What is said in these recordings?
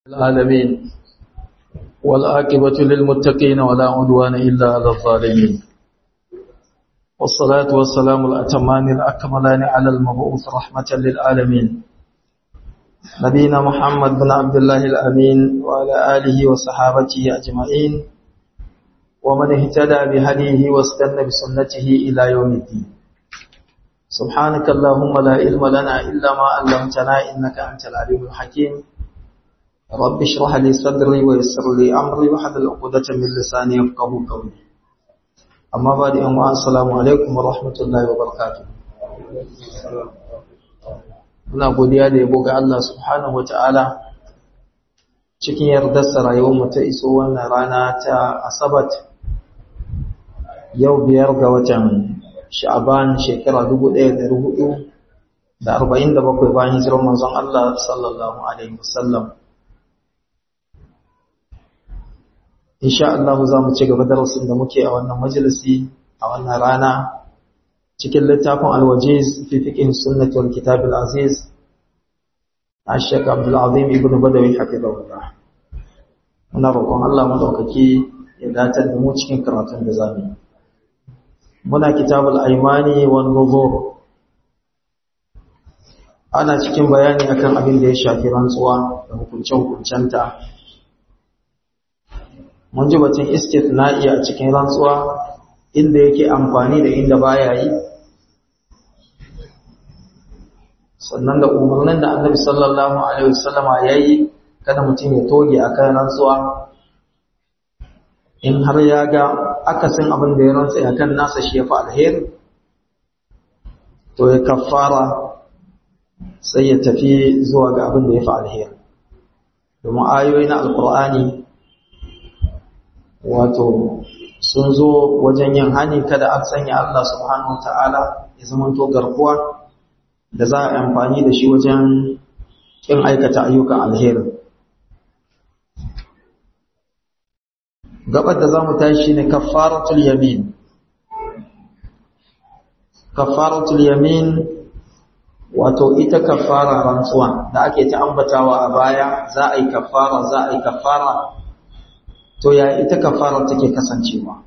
العالمين والآكبة للمتقين ولا عدوان إلا على الظالمين والصلاة والسلام الأتمان الأكملان على المبعوث رحمة للعالمين نبينا محمد بن عبد الله الأمين وعلى آله وصحابته أجمعين ومن اهتدى بهديه واستنى بسنته إلى يوم الدين سبحانك اللهم لا علم لنا إلا ما علمتنا إنك أنت العليم الحكيم رب اشرح لي صدري ويسر لي أمري وحلل عقدة من لساني يفقهوا قولي أما بعد أما السلام عليكم ورحمة الله وبركاته muna godiya da yabo ga Allah subhanahu wata'ala cikin yardarsa rayuwar mu ta iso wannan rana ta asabat yau biyar ga watan sha'aban shekara 1447 bayan hijirar manzon Allah sallallahu alaihi wasallam insha Allah za mu ci gaba darasin da muke a wannan majalisi a wannan rana cikin littafin alwajiz fi fiqh sunnah wal kitab al aziz Ashek Abdul Azim ibn Badawi hafizahullah muna roƙon Allah madaukaki ya datar da mu cikin karatun da zamu muna kitabul aymani wan nuzur ana cikin bayani akan abin da ya shafi rantsuwa da hukunce-hukuncenta mun ji batun istithna'i a cikin rantsuwa inda yake amfani da inda baya yi sannan da umarnin da annabi sallallahu alaihi wasallama yayi kada mutum ya toge akan rantsuwa in har ya ga akasin abin da ya rantsa akan nasa shi ya fi alheri to ya kafara sai ya tafi zuwa ga abin da ya fi alheri domin ayoyi na alkur'ani wato sun zo wajen yin hani kada an sanya Allah subhanahu ta'ala ya zamanto garkuwa da za a amfani da shi wajen kin aikata ayyukan alheri gabar da za mu tashi ne kafaratul yamin kafaratul yamin wato ita kafara rantsuwa da ake ta ambatawa a baya za a yi kafara za a yi kafara to ya ita kafara take kasancewa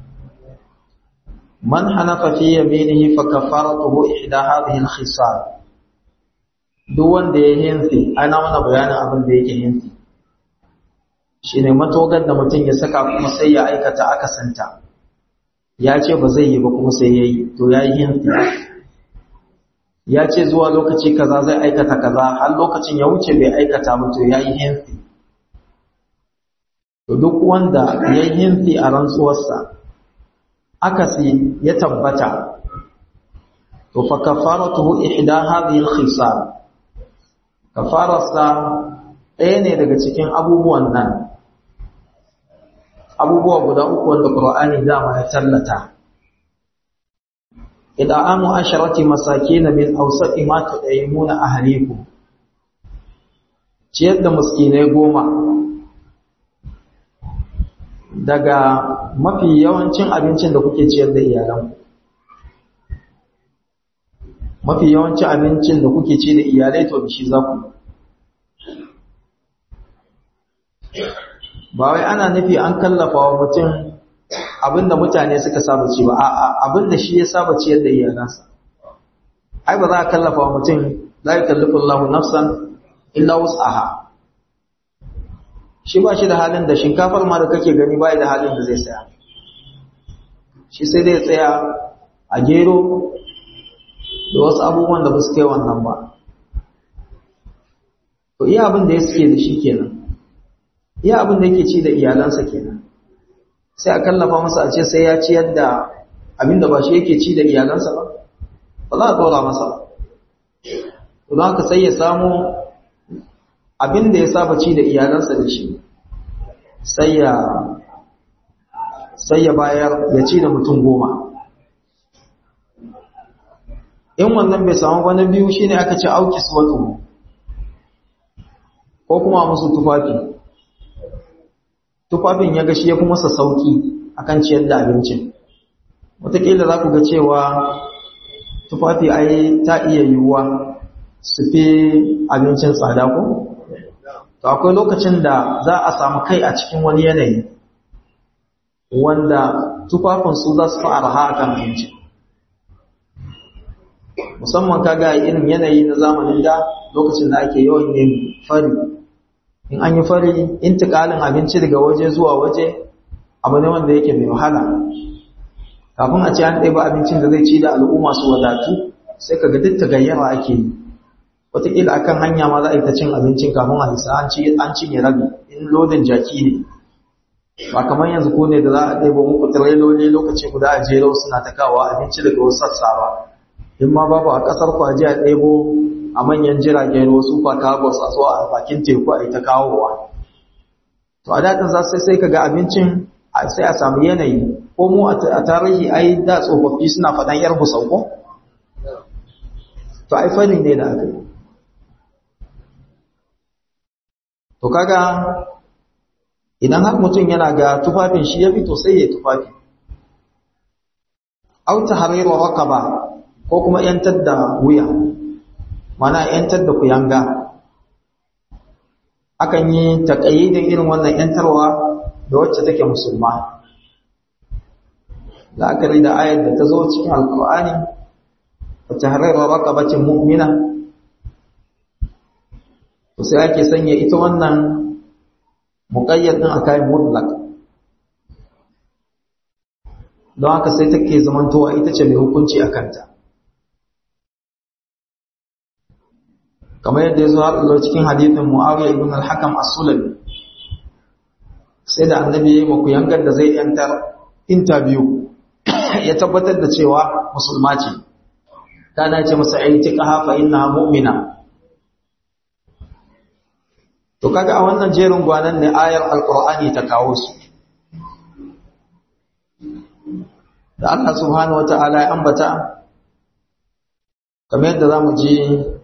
man hanafa fi yaminihi fa kafaratuhu ihda hadhihi al-khisal duk wanda ya hinsi ana mana bayanin abin da yake hinsi shine matogar da mutum ya saka kuma sai ya aikata akasanta ya ce ba zai yi ba kuma sai yayi to ya yi hinsi ya ce zuwa lokaci kaza zai aikata kaza har lokacin ya wuce bai aikata ba to ya yi hinsi to duk wanda ya yi hinsi a rantsuwarsa akasi ya tabbata to fa kafaratuhu ihda hadhihi al-khisal kafararsa ɗaya ne daga cikin abubuwan nan abubuwa guda uku wanda Qur'ani dama ya tallata ida'amu asharati masakin min awsati ma tudayimuna ahlikum ciyar da miskinai goma daga mafi yawancin abincin da kuke ciyar da iyalanku mafi yawancin abincin da kuke ci da iyalai to shi za ku ba wai ana nufi an kallafa wa mutum abinda mutane suka saba ci ba a'a abinda shi ya saba ciyar da iyalansa ai ba za a kallafa wa mutum la yukallifu Allahu nafsan illa wus'aha shi ba shi da halin da shinkafar ma da kake gani ba da halin da zai saya shi sai dai tsaya a gero da wasu abubuwan da ba su kai wannan ba to iya abin da ya suke da shi kenan iya abin da yake ci da iyalansa kenan sai a kallafa masa a ce sai ya ciyar da abin da ba shi yake ci da iyalansa ba ba za a tsora masa ba don haka sai ya samu abin da ya saba ci da iyalansa da shi sai ya sai ya bayar ya ci da mutum goma in wannan bai samu wani biyu shine aka ci auki suwatu ko kuma musu tufafi tufafin ya gashi ya fi masa sauki akan ciyar da abincin wataƙila za ku ga cewa tufafi ai ta iya yiwuwa su fi abincin tsada ko to akwai lokacin da za a samu kai a cikin wani yanayi wanda tufafinsu za su fi arha a kan abinci musamman kaga irin yanayi na zamanin da lokacin da ake yawan yin fari in an yi fari intikalin abinci daga waje zuwa waje abu ne wanda yake mai wahala kafin a ce an ɗaiba abincin da zai ci da al'umma su wadatu sai ka ga duk tagayyara ake yi wataƙila akan hanya ma za a yi ta cin abincin kafin a isa an cinye rabi in lodin jaki ne ba kamar yanzu ko ne da za a ɗaiba muku tireloli lokaci guda a jero suna ta kawo abinci daga wasu sassa ba in ma babu a ƙasar ku a je a ɗebo a manyan jiragen ruwa su fa kagos a zuwa a bakin teku a yi ta kawowa to a daɗin za sai sai ka ga abincin sai a samu yanayi ko mu a tarihi ai da tsofaffi suna faɗan yar busau ko to ai fanni ne da aka yi to kaga idan har mutum yana ga tufafin shi ya fito sai ya tufafi au tahriru raqaba ko kuma yantar da wuya mana yantar da kuyanga akan yi taqayyidin irin wannan yantarwa da wacce take musulma la'akari da ayar da ta zo cikin alqur'ani wa tahriru raqabatin mu'mina to sai ake sanya ita wannan muƙayyad ɗin a kayan mutlak don haka sai take zamantowa ita ce mai hukunci a kanta kamar yadda ya zo har cikin hadithin mu'awiyar ibn al-hakam as-sulami sai da annabi ya yi maku yangar da zai yantar interview ya tabbatar da cewa musulma ce ta dace masa aiti ƙaha fa inna mu'mina To kaga a wannan jerin gwanan ne ayar Alƙur'ani ta kawo su. Da Allah subhanahu wata'ala ya ambata kamar yadda zamu ji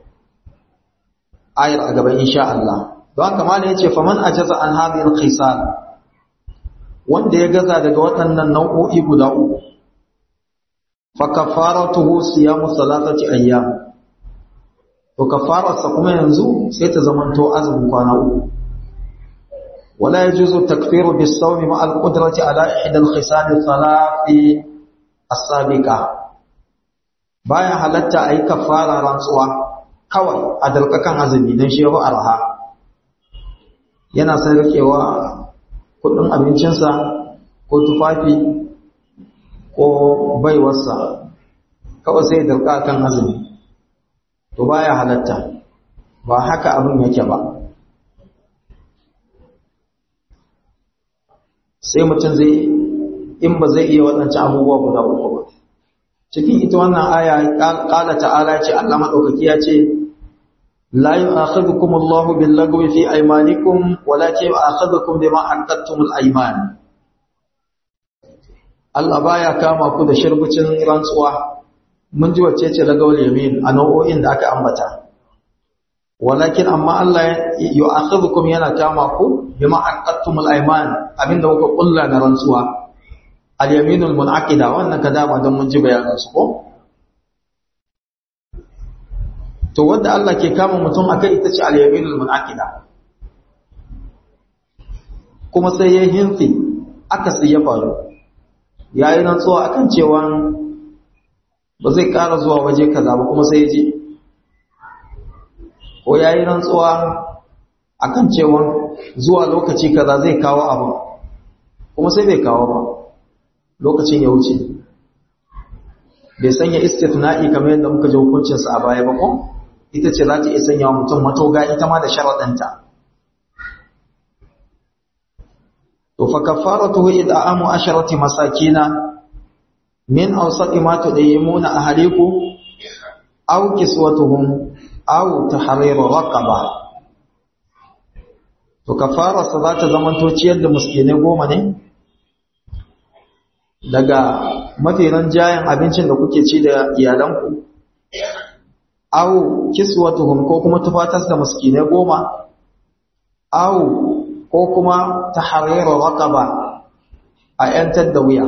ayar a gaban insha Allah. Don haka malai yace faman ajaza an hadhihi al-khisal wanda ya gaza daga waɗannan nau'o'i guda uku fa kafaratuhu siyamu salatati ayyam to kafararsa kuma yanzu sai ta zamanto azumin kwana uku wala yajuzu takfiru bis-sawmi ma al-qudrati ala ihda al-khisal thalathi as-sabiqa baya halatta ayi kafara rantsuwa kawai a dalkakan azumi dan shehu arha yana sai rikewa kudin abincinsa ko tufafi ko baiwarsa kawai sai dalka kan azumi to baya halatta ba haka abin yake ba sai mutum zai in ba zai iya waɗancan abubuwa guda uku ba cikin ita wannan aya ƙala ta'ala ce Allah maɗaukaki ya ce la yu'akhidhukum Allahu bil-lagwi fi aymanikum walakin yu'akhidhukum bima aqadtumul ayman Allah baya kama ku da shirbucin rantsuwa mun ji wacce ce lagawul yamin a nau'o'in da aka ambata walakin amma Allah yu'akhidhukum yana kama ku bima aqattumul ayman abinda kuka kulla na rantsuwa al yaminul munaqida wannan kada ba dan mun ji bayanin su ko to wanda Allah ke kama mutum akai ita ce al yaminul munaqida kuma sai ya hinsi aka sai ya faru yayi rantsuwa akan cewa ba zai ƙara zuwa waje kaza ba kuma sai ya je ko ya yi rantsuwa a kan cewa zuwa lokaci kaza zai kawo abu kuma sai bai kawo ba lokacin ya wuce bai sanya istifna'i kamar yadda muka ji hukuncinsa a baya ba ko ita ce za ta iya sanya wa mutum matoga ita ma da sharaɗanta to fa kafaratuhu id'amu asharati masakina min awsati ma tudayimuna ahlikum aw kiswatuhum aw tahriru raqaba to kafara sa za ta zamanto ciyar da miskinai goma ne daga mafi jayan abincin da kuke ci da iyalanku aw kiswatuhum ko kuma tufatar da miskinai goma aw ko kuma tahriru raqaba a yantar da wuya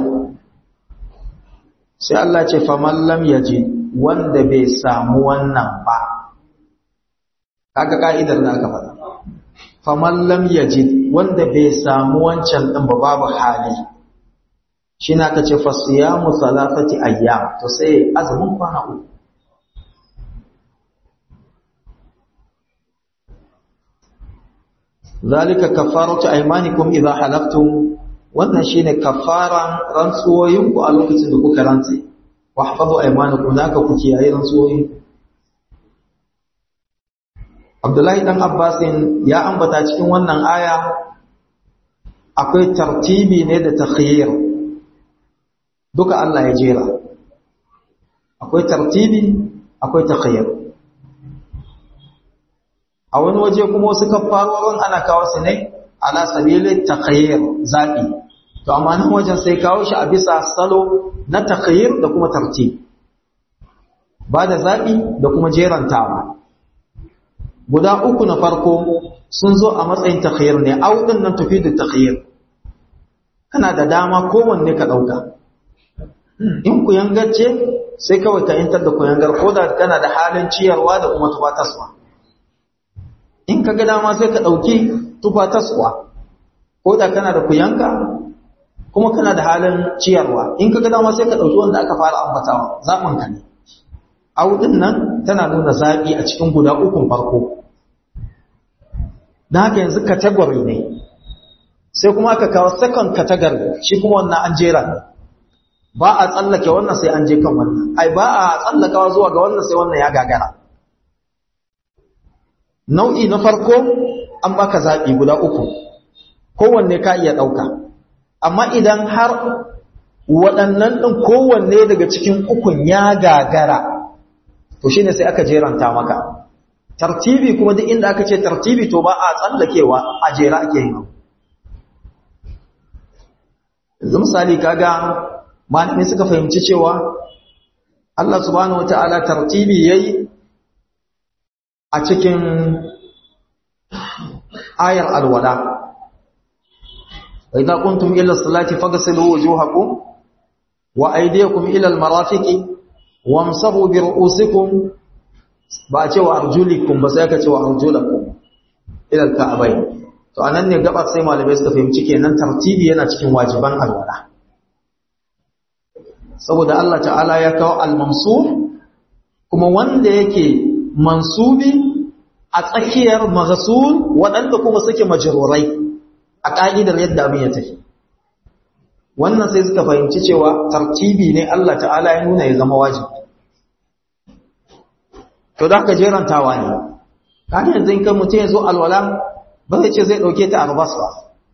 sai Allah ce faman lam yaji wanda bai samu wannan ba kaga ka'idar da aka faɗa faman lam yajid wanda bai samu wancan din ba babu hali shi na ka ce fasiyamu salafati ayyam to sai azumin kwana uku zalika kafaratu aymanikum idha halaftum wannan shine kafaran rantsuwoyinku a lokacin da kuka rantse wahfazu aymanakum naka ku kiyaye rantsuwoyin Abdullahi dan Abbasin ya ambata cikin wannan aya akwai tartibi ne da takhyir duka Allah ya jera akwai tartibi akwai takhyir a wani waje kuma wasu kafarorin ana kawo su ne ala sabili takhyir zabi to amma nan wajen sai kawo shi a bisa salo na takhyir da kuma tartib ba da zabi da kuma jerantawa guda uku na farko sun zo a matsayin takhyir ne au din nan tufidu takhyir kana da dama kowanne ka dauka in ku yangace sai kawai ka yantar da ku yangar ko da kana da halin ciyarwa da kuma tufataswa in ka ga dama sai ka dauki tufataswa ko da kana da kuyanka kuma kana da halin ciyarwa in ka ga dama sai ka dauki wanda aka fara ambatawa zaɓin ka ne au din nan tana nuna zaɓi a cikin guda ukun farko da haka yanzu category ne sai kuma aka kawo second category shi kuma wannan an jera ne ba a tsallake wannan sai an je kan wannan ai ba a tsallakawa zuwa ga wannan sai wannan ya gagara nau'i na farko an baka zaɓi guda uku kowanne ka iya ɗauka amma idan har waɗannan ɗin kowanne daga cikin ukun ya gagara to shine sai aka jeranta maka tartibi kuma duk inda aka ce tartibi to ba a tsallakewa a jera ake yi yanzu misali kaga malami suka fahimci cewa Allah subhanahu wataala tartibi yayi a cikin ayar alwala wa idza kuntum ila salati faghsilu wujuhakum wa aydiyakum ila almarafiqi wamsahu bi ru'usikum ba a ce wa arjulikum ba sai aka ce wa arjulakum ila alka'bayn to anan ne gaba sai malamai suka fahimci kenan tartibi yana cikin wajiban alwala saboda Allah ta'ala ya kawo al-mansub kuma wanda yake mansubi a tsakiyar maghsul waɗanda kuma suke majrurai a ka'idar yadda abin ya tafi wannan sai suka fahimci cewa tartibi ne Allah ta'ala ya nuna ya zama wajibi to da ka jerantawa ne kaga yanzu in kan mutum ya zo alwala ba zai ce zai dauke ta arbas ba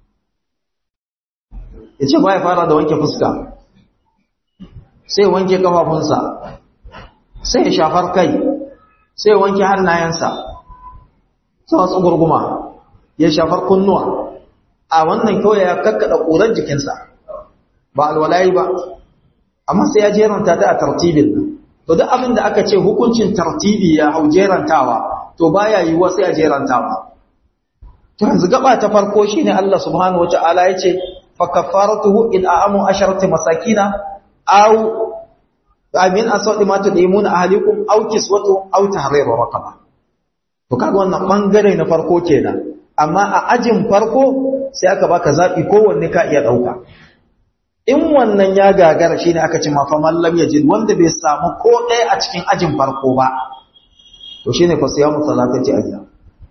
ya ce ba ya fara da wanke fuska sai wanke kafafunsa sai ya shafar kai sai wanke hannayensa sai wasu gurguma ya shafar kunnuwa a wannan kawai ya kakkada ƙurar jikinsa ba alwalayi ba amma sai ya jeranta ta a tartibin nan to duk abin da aka ce hukuncin tartibi ya hau jerantawa to baya yiwuwa sai a jerantawa to yanzu gaba ta farko shine Allah subhanahu wataala yace fa kafaratuhu in a'amu asharati masakina aw amin asadi ma tudimuna ahlikum aw kiswatu aw tahriru raqaba to kaga wannan bangare na farko kenan amma a ajin farko sai aka baka zabi kowanne ka iya dauka in wannan ya gagara shine aka ce ma fa mallam yajid wanda bai samu ko ɗaya a cikin ajin farko ba to shine fa siyamu salatati ayyam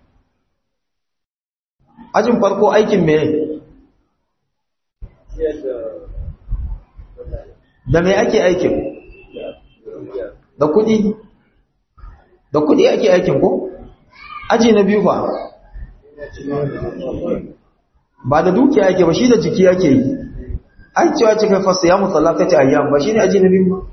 ajin farko aikin me da me ake aikin da kudi da kudi ake aikin ko aji na biyu fa ba da dukiya ake ba shi da jiki ake yi ai cewa cikin fasa ya musallakati ayyam ba shine aji na biyu ba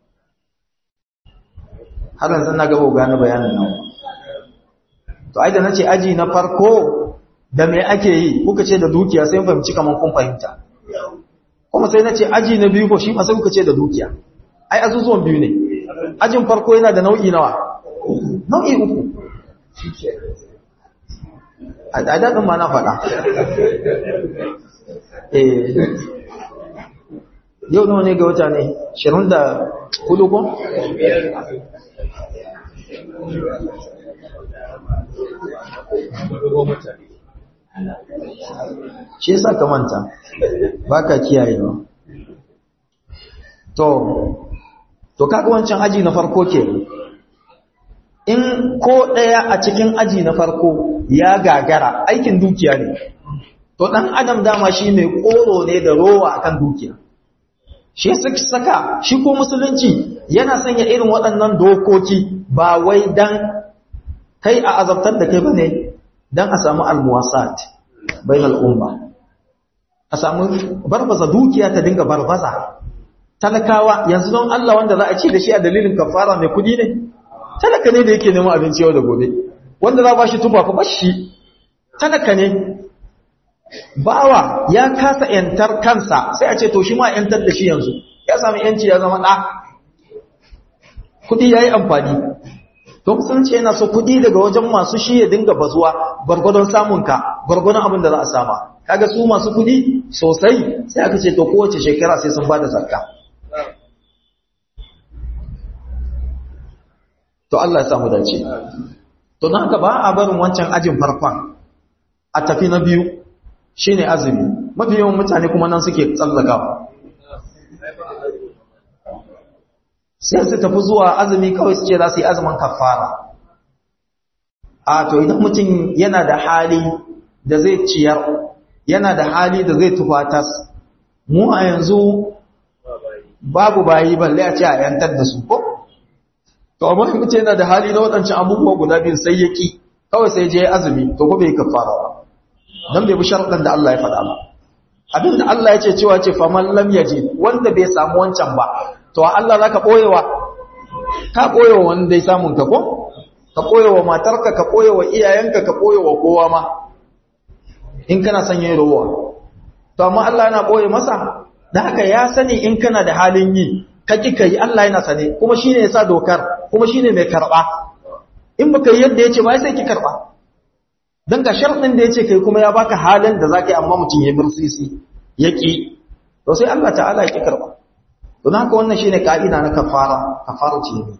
har yanzu na gaba gane bayanin nan to ai da nace aji na farko da me ake yi kuka ce da dukiya sai fahimci kaman kun fahimta kuma sai nace aji na biyu ko shi ma sai kuka ce da dukiya ai azuzuwan biyu ne ajin farko yana da nau'i nawa nau'i uku a daɗin ma na faɗa eh yau nawa ne ga wata ne shirin da hudu ko? shi yasa ka manta baka kiyayewa to to kaga wancan aji na farko ke in ko daya a cikin aji na farko ya gagara aikin dukiya ne to dan adam dama shi mai koro ne da rowa akan dukiya shi saka shi ko musulunci yana sanya irin waɗannan dokoki ba wai dan kai a azabtar da kai bane dan a samu almuwasat bainal umma a samu barbaza dukiya ta dinga barbaza talakawa yanzu don Allah wanda za a ci da shi a dalilin kafara mai kudi ne talaka ne da yake neman abinci yau da gobe wanda za ba shi tuba fa bashi talaka ne bawa ya kasa yantar kansa sai a ce to shi ma yantar da shi yanzu ya sami yanci ya zama ɗa kudi ya yi amfani don sun ce yana so kudi daga wajen masu shi ya dinga bazuwa gwargwadon samunka gwargwadon abin da za a sama kaga su masu kudi sosai sai aka ce to kowace shekara sai sun ba da zakka to Allah ya samu dace to don haka ba a barin wancan ajin farkon a tafi na biyu shine azumi mafi yawan mutane kuma nan suke tsallakawa sai su tafi zuwa azumi kawai su ce za su yi azumin kafara a to idan mutum yana da hali da zai ciyar yana da hali da zai tufatas mu a yanzu babu bayi balle a ce a yantar da su ko to amma mutum yana da hali na waɗancan abubuwa guda biyu sai ya ki kawai sai je azumi to ko bai kafara ba dan bai bi sharuɗan da Allah ya faɗa ba abin da Allah ya ce cewa ce faman lam yaji wanda bai samu wancan ba to Allah zaka boyewa ka boyewa wanda ya samun ka ko ka boyewa matarka ka boyewa iyayenka ka boyewa kowa ma in kana son yin rowa to amma Allah yana boye masa dan haka ya sani in kana da halin yi ka ki kai Allah yana sane kuma shine yasa dokar kuma shine mai karba in baka yi yadda yace ba sai ki karba dan ga sharadin da yace kai kuma ya baka halin da zaka yi amma mutum ya birsisi yaki to sai Allah ta'ala ya ki karba don haka wannan shine ka'ida na kafara kafara ce ne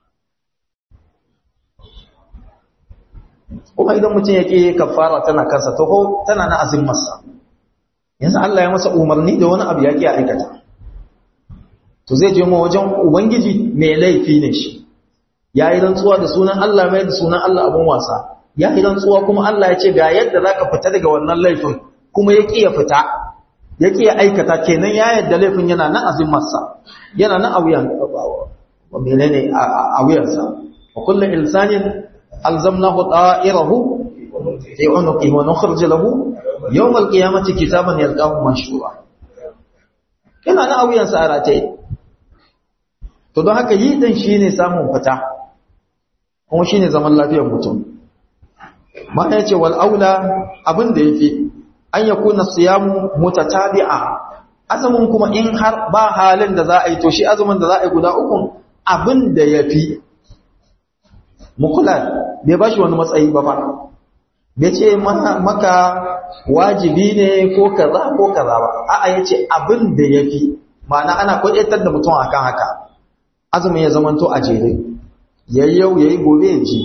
kuma idan mutum yake kafara tana kansa to ko tana na azimmarsa yanzu Allah ya masa umarni da wani abu yake aikata to zai je mu wajen ubangiji mai laifi ne shi yayi rantsuwa da sunan Allah mai da sunan Allah abun wasa yayi rantsuwa kuma Allah ya ce ga yadda zaka fita daga wannan laifin kuma yake ya fita yake ya aikata kenan ya yadda laifin yana nan azimarsa yana nan a wuyan wa menene a wuyansa wa kullu insanin alzamnahu ta'irahu fi unuqi wa nukhrij lahu yawm alqiyamati kitaban yalqahu manshura yana nan a wuyansa a rataye to don haka yi din shine samun fita kuma shine zaman lafiyar mutum ma ya ce wal aula abin da yafi an ya kuna siyamu mutatabi'a azumin kuma in har ba halin da za a yi to shi azumin da za a yi guda uku abin da ya fi mukula bai ba shi wani matsayi ba fa bai ce maka wajibi ne ko kaza ko kaza ba a'a ya ce abin da ya fi ma'ana ana kwaɗetar da mutum akan haka azumin ya zamanto a jere yayi yau yayi gobe ya ji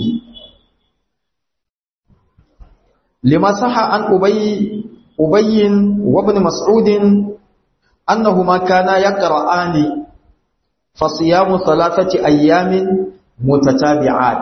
lima saha an ubayyi أبي وابن مسعود أنهما كانا يقرآن فصيام ثلاثة أيام متتابعات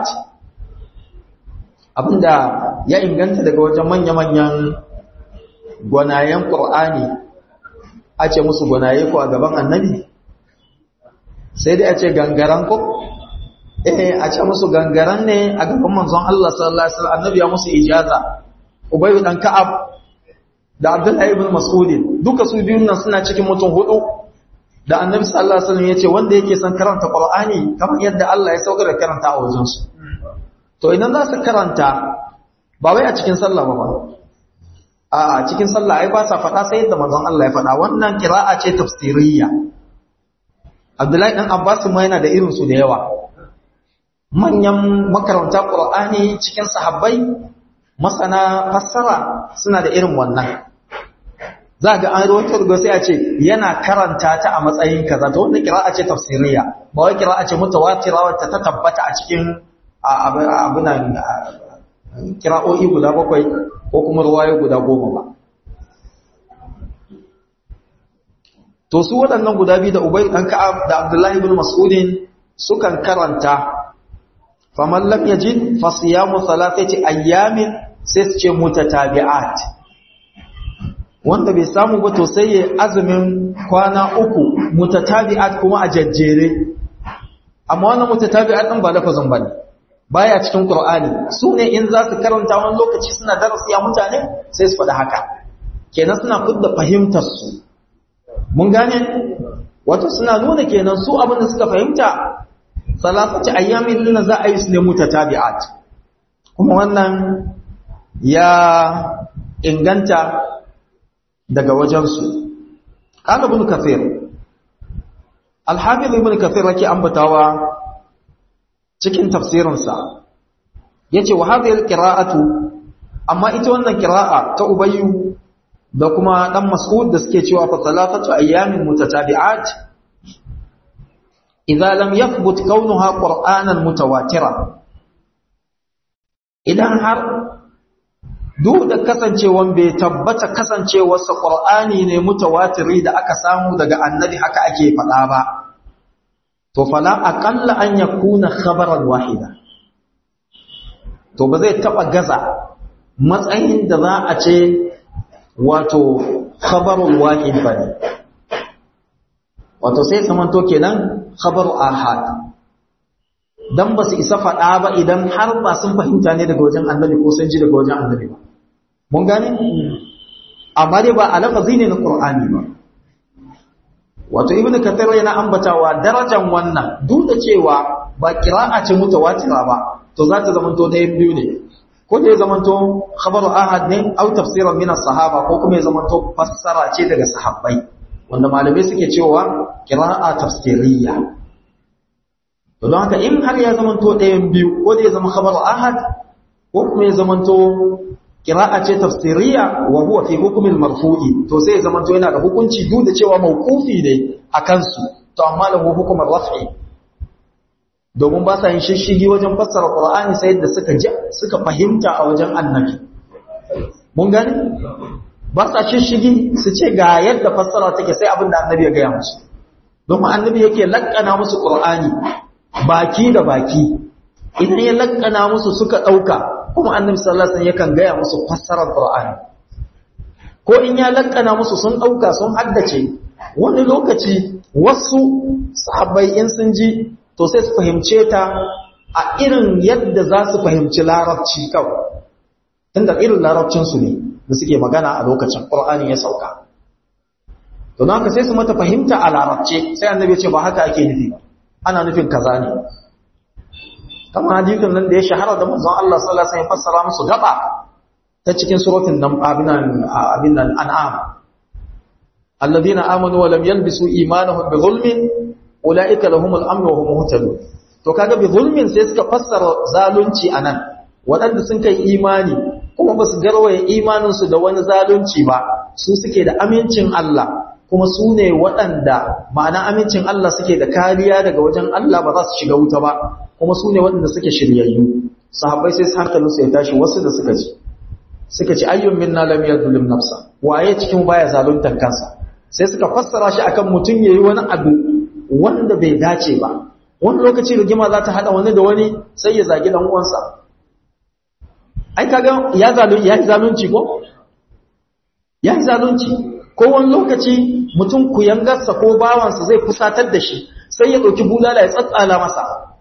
abinda ya inganta daga wajen manya-manyan gwanayen ƙur'ani a ce musu gwanaye ko a gaban annabi sai dai a ce gangaran ko eh a ce musu gangaran ne a gaban manzon Allah sallallahu alaihi wasallam annabi ya musu ijaza ubayyu dan ka'ab da Abdullahi ibn Mas'ud duka su biyun nan suna cikin mutum hudu da Annabi sallallahu alaihi wasallam yace wanda yake son karanta Qur'ani kamar yadda Allah ya saukar da karanta a wajen su to idan za su karanta ba wai a cikin sallah ba ba a cikin sallah ai ba sa faɗa sai yadda manzon Allah ya faɗa wannan qira'a ce tafsiriyya Abdullahi dan Abbas ma yana da irin su da yawa manyan makaranta Qur'ani cikin sahabbai masana fassara suna da irin wannan za ga an rawaito daga sai a ce yana karanta ta a matsayin kaza to wannan kira'a ce tafsiriya ba wai kira'a ce mutawatira wacce ta tabbata a cikin abunan kira'o'i guda bakwai ko kuma ruwaye guda goma ba to su waɗannan guda biyu da Ubay dan Ka'ab da Abdullahi ibn Mas'udin sukan karanta faman lam yajid fa siyamu thalathati ayyamin sai su ce mutatabi'at wanda bai samu ba to sai ya azumin kwana uku mutatabi'at kuma a jajjere amma wannan mutatabi'at din ba lafazin bane baya cikin Qur'ani su ne in za su karanta wani lokaci suna darasi a mutane sai su faɗi haka kenan suna fidda fahimtar su mun gane wato suna nuna kenan su abin da suka fahimta salasati ayyamin lina za a yi su ne mutatabi'at kuma wannan ya inganta daga wajensu qala ibn kathir al-hafiz ibn kathir yake ambatawa cikin tafsirinsa yace wa hadhihi al-qira'atu amma ita wannan qira'a ta ubayyu da kuma dan mas'ud da suke cewa fa salatatu ayyamin mutatabi'at idza lam yathbut kaunuha qur'anan mutawatira idan har duk da kasancewan bai tabbata kasancewarsa qur'ani ne mutawatiri da aka samu daga annabi haka ake faɗa ba to fala aqalla an yakuna khabaran wahida to ba zai taba gaza matsayin da za a ce wato khabarul wahid bane wato sai samanto kenan khabaru ahad dan ba su isa faɗa ba idan har ba sun fahimta ne daga wajen annabi ko sun ji daga wajen annabi ba mun gane amma dai ba a lafazi ne na qur'ani ba wato ibnu kathir yana ambatawa darajar wannan duk da cewa ba qira'a ce mutawatira ba to za ta zamanto ɗayan biyu ne ko da ya zamanto khabaru ahad ne au tafsiran min as-sahaba ko kuma ya zamanto fassara ce daga sahabbai wanda malamai suke cewa qira'a tafsiriyya to don haka in har ya zamanto ɗayan biyu ko da ya zama khabaru ahad ko kuma ya zamanto qira'a ce tafsiriyya wa huwa fi hukmil marfu'i to sai ya zamanto yana da hukunci duk da cewa mauqufi ne akan su to amma lahu hukmul raf'i domin ba sa yin shishigi wajen fassara Qur'ani sai yadda suka ji suka fahimta a wajen annabi mun gani ba sa shishigi su ce ga yadda fassara take sai abin da annabi ya gaya musu domin annabi yake lakkana musu Qur'ani baki da baki idan ya lakkana musu suka dauka kuma annabi sallallahu alaihi wasallam yakan gaya musu fassarar Qur'ani ko in ya lakkana musu sun dauka sun haddace wani lokaci wasu sahabbai in sun ji to sai su fahimce ta a irin yadda za su fahimci larabci kawai tunda irin larabcinsu ne da suke magana a lokacin ƙur'ani ya sauka don haka sai su mata fahimta a larabce sai annabi ce ba haka ake nufi ba ana nufin kaza ne kamar hadisin nan da ya shahara da manzon Allah sallallahu alaihi wasallam fassara musu gaba ta cikin suratul nan abinan abinan an'am alladhina amanu wa lam yalbisu imanahum bi zulmin ulaika lahumul amru wa hum muhtadun to kaga bi zulmin sai suka fassara zalunci anan waɗanda sun kai imani kuma ba su garwaye imanin su da wani zalunci ba su suke da amincin Allah kuma su ne waɗanda ma'ana amincin Allah suke da kariya daga wajen Allah ba za su shiga wuta ba kuma su ne waɗanda suke shiryayyu sahabbai sai hankalin su ya tashi wasu da suka ci suka ci ayyun minna lam yadhlim nafsa waye cikin baya zaluntar kansa sai suka fassara shi akan mutun yayi wani abu wanda bai dace ba wani lokaci rigima za ta hada wani da wani sai ya zagi dan uwansa ai kaga ya zalunci ya zalunci ko ya zalunci ko wani lokaci mutum kuyangarsa ko bawansa zai fusatar da shi sai ya dauki bulala ya tsatsala masa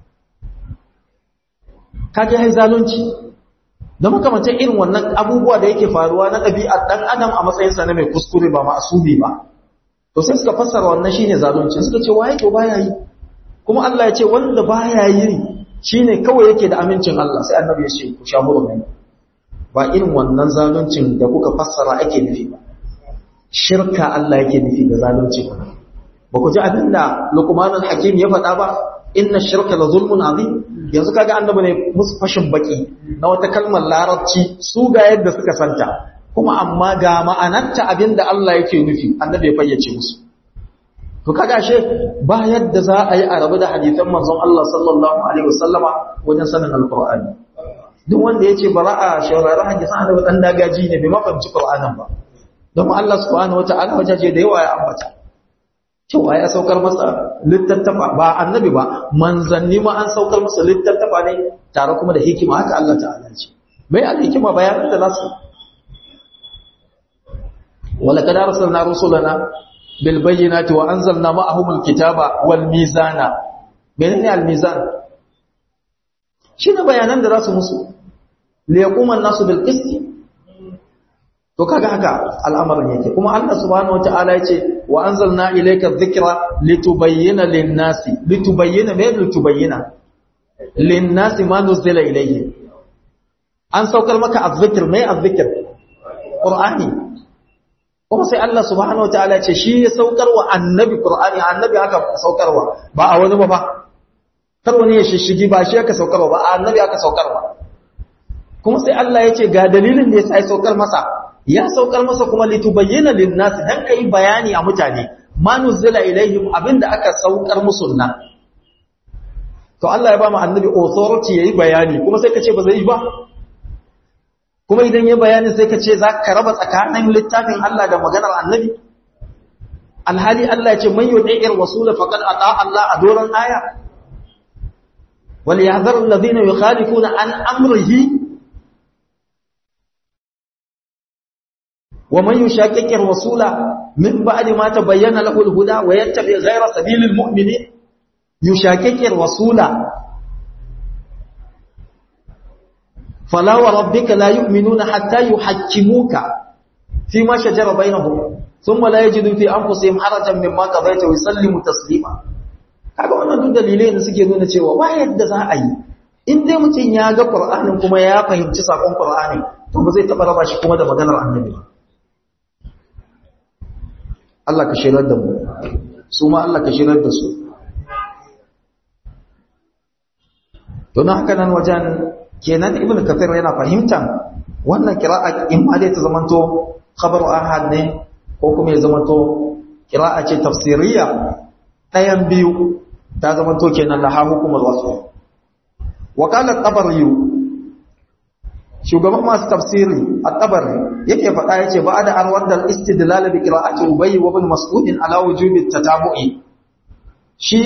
kage ya zalunci da makamantan irin wannan abubuwa da yake faruwa na ɗabi'ar ɗan adam a matsayinsa na mai kuskure ba ma'asubi ba to sai suka fassara wannan shine zalunci suka ce waye to baya yi kuma Allah ya ce wanda baya yi shine kawai yake da amincin Allah sai annabi ya ce ku sha hurumin ba irin wannan zaluncin da kuka fassara ake nufi ba shirka Allah yake nufi da zalunci ba ba ku ji abin da Luqmanul Hakim ya faɗa ba inna shirka la zulmun azim yanzu kaga annabi ne musu fashin baki na wata kalmar larabci su ga yadda suka santa kuma amma ga ma'anarta abinda Allah yake nufi annabi ya fayyace musu to kaga she ba yadda za a yi a rabu da hadisan manzon Allah sallallahu alaihi wasallama wajen sanin alqur'ani duk wanda yace bara a shaurari hadisan annabi dan dagaji ne bai mafahimci qur'anin ba don Allah subhanahu wataala wajaje da yawa ya ambata cewa ya saukar masa littattafa ba annabi ba manzanni ma an saukar masa littattafa ne tare kuma da hikima haka Allah ta'ala ce mai al-hikima bayanan da nasu wala kad arsalna rusulana bil bayyinati wa anzalna ma'ahum al-kitaba wal mizana menene al-mizan shine bayanan da zasu musu li yaquma an-nasu bil qist to kaga haka al'amarin yake kuma Allah subhanahu wataala yace wa anzalna ilayka adh-dhikra litubayyana lin-nasi litubayyana ma litubayyana lin-nasi ma nuzila ilayhi an saukar maka adh-dhikr mai adh-dhikr qur'ani kuma sai Allah subhanahu wataala ce shi ya saukar wa annabi qur'ani annabi aka saukarwa ba a wani ba fa kar wani ya shishigi ba shi aka saukarwa ba a annabi aka saukarwa kuma sai Allah ya ce ga dalilin da yasa ya saukar masa ya saukar masa kuma litubayyana lin-nasi dan kai bayani a mutane ma nuzila ilaihim abinda aka saukar musu nan to Allah ya ba mu annabi authority yayi bayani kuma sai ka ce ba zai yi ba kuma idan ya bayani sai ka ce za ka raba tsakanin littafin Allah da maganar annabi alhali Allah ya ce man yudi'ir rasula faqad ata Allah a doron aya wal yahzar alladhina yukhalifuna an amrihi wa man yushaqiqir rasula min ba'di ma tabayyana lahu al-huda wa yattabi ghayra sabilil mu'minin yushaqiqir rasula فلا وربك لا يؤمنون حتى يحكموك فيما شجر بينهم ثم لا يجدوا في أنفسهم حرجا مما قضيت ويسلموا تسليما kaga wannan duk dalilai da suke nuna cewa ba yadda za a yi in dai mutum ya ga Qur'anin kuma ya fahimci sakon Qur'ani to ba zai taba raba shi kuma da maganar Annabi ba Allah ka shirar da mu su ma Allah ka shirar da su to na haka nan wajen kenan ibnu kafir yana fahimtan wannan qira'a in ma dai ta zamanto khabaru ahad ne ko kuma ya zamanto qira'a ce tafsiriya ɗayan biyu ta zamanto kenan laha hukumar wasu wa qala at-tabari shugaban masu tafsiri at-tabari yake faɗa yace ba da an wadda istidlal bi qira'ati ubay wa ibn mas'ud ala wujubi at-tatabu'i shi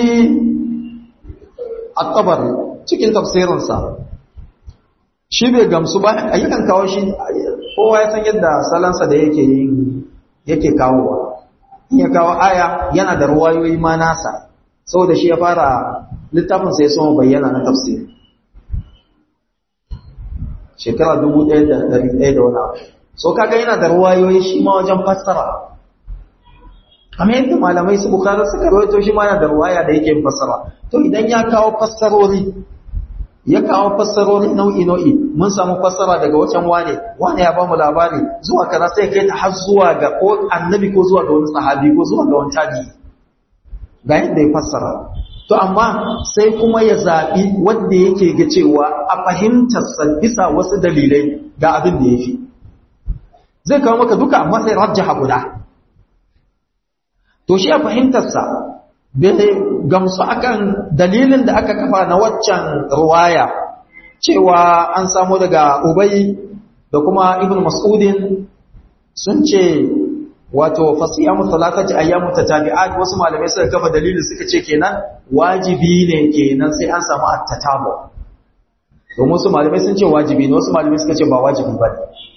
at-tabari cikin tafsirinsa shi bai gamsu ba ayyukan kawo shi kowa ya san yadda salansa da yake yin yake kawowa in ya kawo aya yana da ruwayoyi ma nasa saboda shi ya fara littafin sai sun bayyana na tafsiri shekara dubu ɗaya da ɗari ɗaya da wani abu so kaga yana da ruwayoyi shi ma wajen fassara kamar yadda malamai su bukatar suka rawaito shi ma yana da ruwaya da yake yin fassara to idan ya kawo fassarori ya kawo fassarori nau'i-nau'i mun samu fassara daga wacan wane wane ya bamu labari zuwa kaza sai kai ta har zuwa ga ko annabi ko zuwa ga wani sahabi ko zuwa ga wani tabi'i ga yadda ya fassara to amma sai kuma ya zaɓi wanda yake ga cewa a fahimtarsa bisa wasu dalilai ga abin da ya fi zai kawo maka duka amma sai rajjaha guda to shi a fahimtarsa bai gamsu akan dalilin da aka kafa na waccan ruwaya cewa an samu daga Ubay da kuma Ibn Mas'udin sun ce wato fasiyamu salatati ayyamu tatabi'at wasu malamai suka kafa dalilin suka ce kenan wajibi ne kenan sai an samu at-tatabu domin wasu malamai sun ce wajibi ne wasu malamai suka ce ba wajibi ba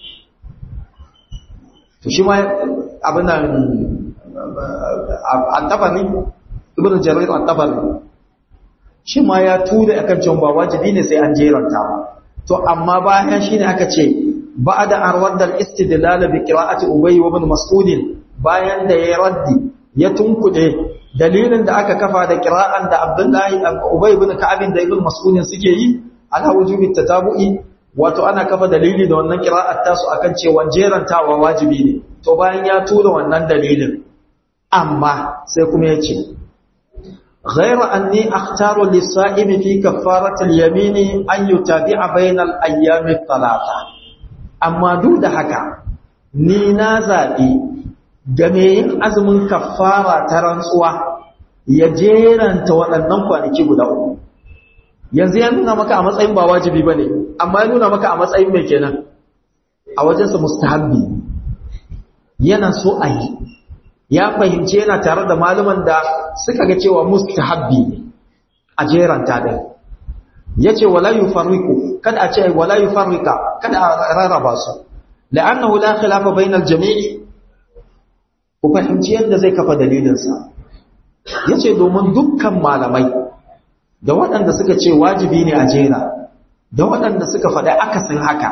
to shi ma abin nan at-tabari ibn jarir at-tabari shi ma ya tura akan cewa ba wajibi ne sai an jeranta ba to amma bayan shine aka ce ba'da an radda al-istidlal bi qira'ati ubay wa ibn mas'ud bayan da ya raddi ya tunkude dalilin da aka kafa da qira'an da abdullahi ubay ibn ka'ab da ibn mas'ud suke yi ala wujubi tatabu'i wato ana kafa dalili da wannan qira'at tasu akan cewa jerantawa wajibi ne to bayan ya tura wannan dalilin amma sai kuma ya ce غير أني أختار للصائم في كفارة اليمين أن يتابع بين الأيام الثلاثة أما دود حكا نينا زابي جميع أزم كفارة ترنسوا يجيران تولنن kwanaki guda uku yanzu ya nuna maka a matsayin ba wajibi bane amma ya nuna maka a matsayin mai kenan a wajensa mustahabbi yana so a yi ya fahimci yana tare da malaman da suka ga cewa mustahabbi ne a jeranta ɗin ya ce wala yi farriku kada a ce wala yi farrika kada a rarraba su la'annahu la khilafa bainal jami'i ku fahimci yadda zai kafa dalilinsa ya ce domin dukkan malamai da waɗanda suka ce wajibi ne a jera da waɗanda suka faɗi akasin haka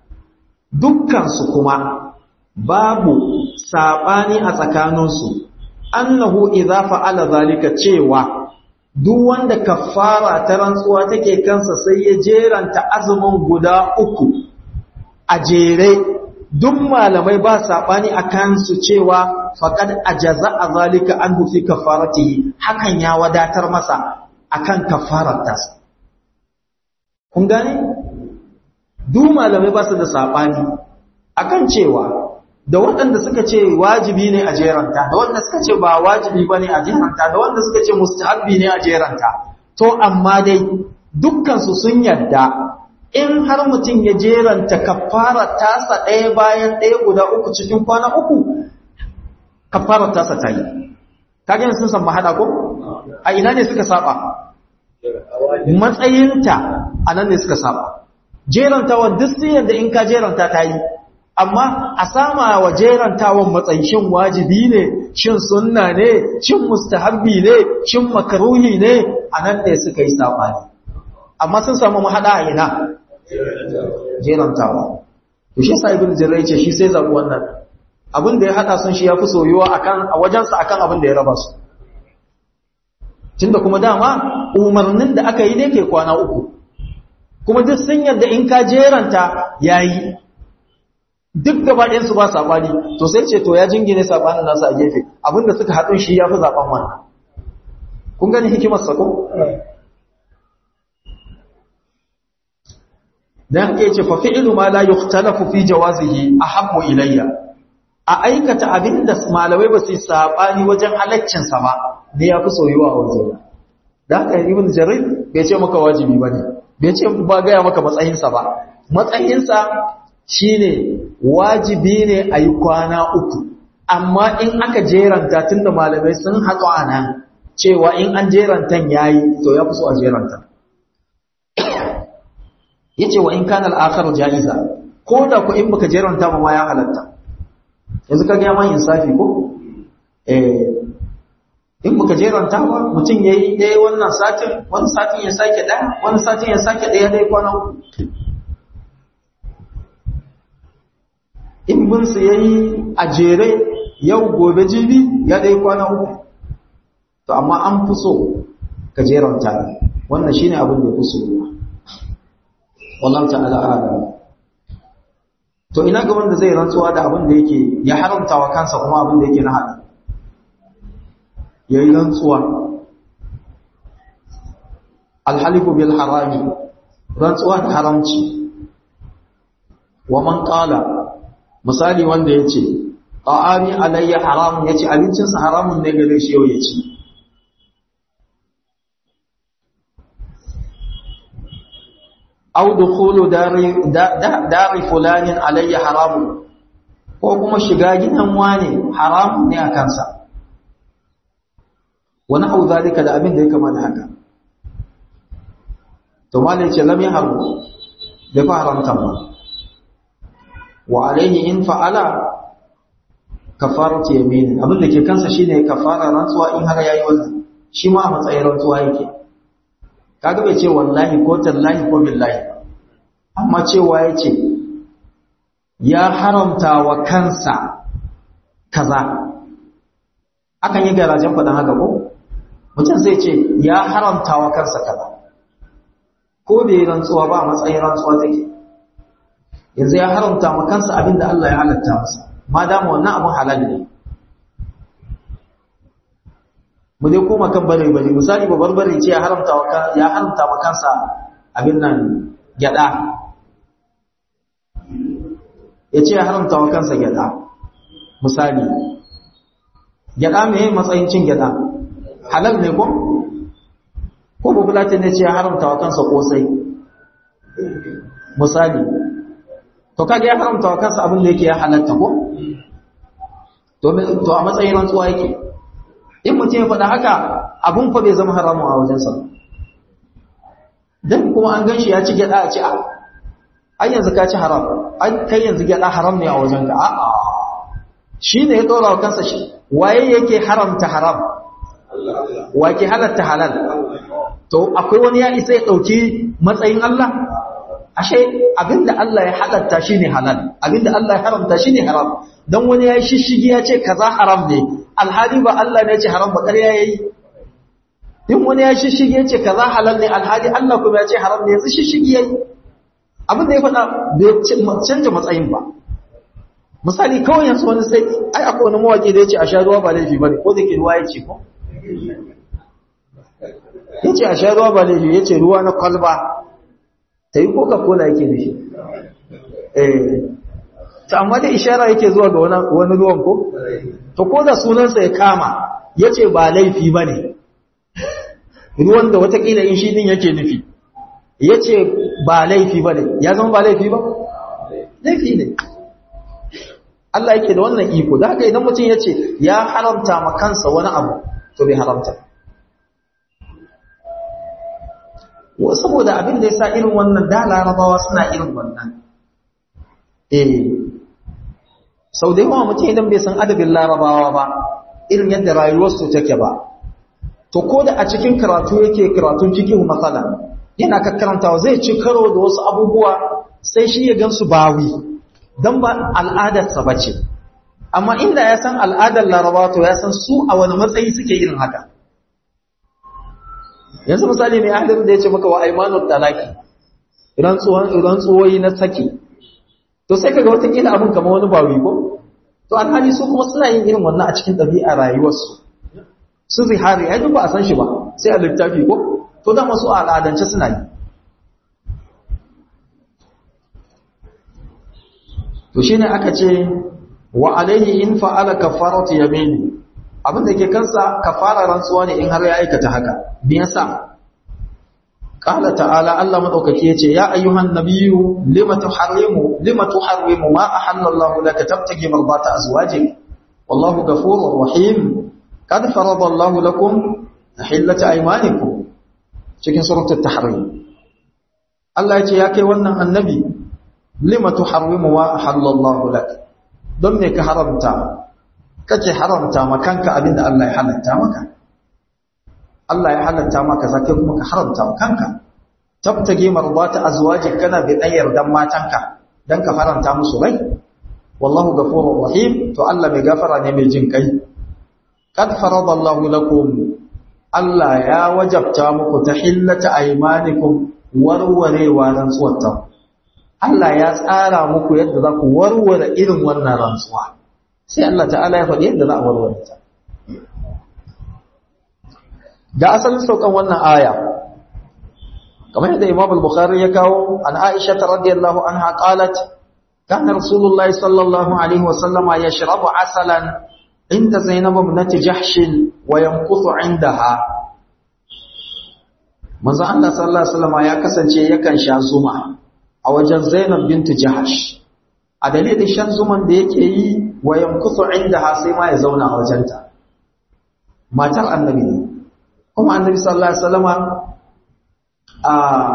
dukkansu kuma babu saɓani a tsakaninsu annahu idza fa'ala zalika cewa duk wanda kafara ta rantsuwa take kansa sai ya jeranta azumin guda uku a jere duk malamai ba saɓani a kansu cewa faƙad ajaza a zalika an hufi kafarati hakan ya wadatar masa akan kafarar tasa kun gane duk malamai ba su da saɓani akan cewa da waɗanda suka ce wajibi ne a jeranta da waɗanda suka ce ba wajibi ba ne a jeranta da waɗanda suka ce mustahabbi ne a jeranta to amma dai dukkansu sun yadda in har mutum ya jeranta kafara tasa ɗaya bayan ɗaya guda uku cikin kwana uku kafara tasa ta yi kagen sun san mahaɗa ko a ina ne suka saba matsayinta a nan ne suka saba jerantawan duk sun yadda in ka jeranta ta yi amma a sama wa jerantawan matsayi shin wajibi ne shin sunna ne shin mustahabbi ne shin makaruhi ne a nan ne suka yi sabani amma sun samu mahada a ina jerantawa to shi sa ibn jirrai ce shi sai zabu wannan abin da ya hada sun shi yafi soyuwa akan a wajensa akan abin da ya raba su tunda kuma dama umarnin da aka yi ne ke kwana uku kuma duk sun yarda in ka jeranta yayi duk gaba ɗayan su ba sabani to sai ce to ya jingine sabanin nasu a gefe abinda suka haɗu shi yafi zaben wannan kun gani hikimar sa ko dan haka yace fa fi'lu ma la yuhtalafu fi jawazihi ahabbu ilayya a aikata abinda malamai ba su sabani wajen halaccin sa ba ne yafi soyuwa a wajen dan haka ibn jarir bai ce maka wajibi bane bai ce ba ga ya maka matsayin sa ba matsayin sa shine wajibi ne a yi kwana uku amma in aka jeranta tunda malamai sun haƙo a nan cewa in an jerantan yayi to ya fi so a jeranta yace wa in kana al-akhar jaiza ko da ku in baka jeranta ba ma ya halatta yanzu ka ga man insafi ko eh in baka jeranta ba mutum yayi dai wannan satin wani satin ya sake daya wani satin ya sake daya dai kwana in bin su yayi a jere yau gobe jibi ya dai kwana uku to amma an fi so ka jeranta wannan shine abin da ya fi so wallahu ta'ala a'lam to ina ga wanda zai rantsuwa da abin da yake ya haramta wa kansa kuma abin da yake na hada yayi rantsuwa alhalifu bil harami rantsuwa da haramci wa man qala misali wanda yace ta'ami alayya haramun yace abincin sa haramun ne gare shi yau yace aw dukhulu dari dari fulanin alayya haramun ko kuma shiga gidan wani haramun ne a kansa wani au zalika da abin da ya kama da haka to malai ce lam yahru bai fa haramta ba wa alaihi in fa'ala kafaratu yamin abin da ke kansa shine kafara rantsuwa in har yayi wannan shi ma a matsayin rantsuwa yake kaga bai ce wallahi ko tallahi ko billahi amma cewa yace ya haramta wa kansa kaza akan yi garajen faɗin haka ko mutum zai ce ya haramta wa kansa kaza ko bai rantsuwa ba a matsayin rantsuwa take yanzu ya haramta wa kansa abinda Allah ya halatta masa ma dama wannan abin halal ne mu dai koma kan bare bare misali ba barbare ce ya haramta wa ya haramta wa kansa abin nan gyada ya ce ya haramta wa kansa gyada misali gyada me matsayin cin gyada halal ne ko ko bubulati ne ce ya haramta wa kansa kosai misali to kage ya haramta wa kansa abin da yake ya halatta ko to a matsayin rantsuwa yake in mutum ya faɗa haka abun fa bai zama haramun a wajensa dan kuma an ganshi ya ci gyada a ci a ai yanzu ka ci haram ai kai yanzu gyada haram ne a wajenka a a shi ne ya dora wa kansa shi waye yake haramta haram wa ke halatta halal to akwai wani ya isa ya dauki matsayin Allah ashe abinda Allah ya halatta shine halal abinda Allah ya haramta shine haram dan wani ya shishigi ya ce kaza haram ne alhali ba Allah ne ya ce haram ba ƙarya yayi in wani ya shishigi ya ce kaza halal ne alhali Allah kuma ya ce haram ne yanzu shishigi yayi abinda ya faɗa bai canja matsayin ba misali kawai yanzu wani sai ai akwai wani mawaki da ya ce a sha ruwa ba laifi bane ko da ke ruwa ya ce ko ya ce a sha ruwa ba laifi ya ce ruwa na kwalba ta yi coca-cola yake da shi eh ta amma da ishara yake zuwa ga wani ruwan ko to ko da sunansa ya kama ya ce ba laifi ba ne ruwan da watakila in shi din yake nufi ya ce ba laifi ba ne ya zama ba laifi ba laifi ne Allah yake da wannan iko da haka idan mutum ya ce ya haramta ma kansa wani abu to bai haramta saboda abin da ya sa irin wannan da larabawa suna irin wannan eh sau da yawa mutum idan bai san adabin larabawa ba irin yadda rayuwarsu take ba to ko da a cikin karatu yake karatun cikin matsala yana kakkarantawa zai ci karo da wasu abubuwa sai shi ya gansu bawi don ba al'adarsa ba ce amma inda ya san al'adar larabawa to ya san su a wani matsayi suke irin haka yanzu misali ne ahalin da ya ce maka wa aimanul talaki rantsuwoyi na saki to sai kaga watakila abin kama wani bawi ko to alhali su kuma suna yin irin wannan a cikin ɗabi'a rayuwarsu su zihari ai duk ba a san shi ba sai a littafi ko to da masu al'adance suna yi to shine aka ce wa alaihi in fa'ala kafaratu yamini abin da ke kansa kafara rantsuwa ne in har ya aikata haka me yasa qala ta'ala Allah madaukaki yace ya ayyuhan nabiyyu lima tuharrimu lima tuharrimu ma ahallallahu laka tabtagi marbata azwajik wallahu ghafurur rahim qad farada Allahu lakum tahillata aymanikum cikin suratul tahrim Allah yace ya kai wannan annabi lima tuharrimu ma ahallallahu laka don me ka haramta kake haramta ma kanka abinda Allah ya halatta maka Allah ya halatta maka zaka kuma ka haramta ma kanka tabtage marbata azwajik kana bi dayar dan matanka dan ka faranta musu rai wallahu ghafurur rahim to Allah mai gafara ne mai jin kai kad faradallahu lakum Allah ya wajabta muku tahillata aymanikum warwarewa rantsuwar Allah ya tsara muku yadda za ku warware irin wannan rantsuwa sai Allah ta'ala ya faɗi yadda za a warware ta ga asalin saukan wannan aya kamar yadda Imam al-Bukhari ya kawo an Aisha radhiyallahu anha qalat kana Rasulullahi sallallahu alaihi wa sallama yashrabu asalan inda Zainab ibnat Jahsh wa yanquthu indaha manzo Allah sallallahu alaihi wasallama ya kasance yakan sha zuma a wajen Zainab bintu Jahash a dalilin shan zuman da yake yi wa yankusu indaha sai ma ya zauna a wajenta matar annabi ne kuma annabi sallallahu alaihi wasallama a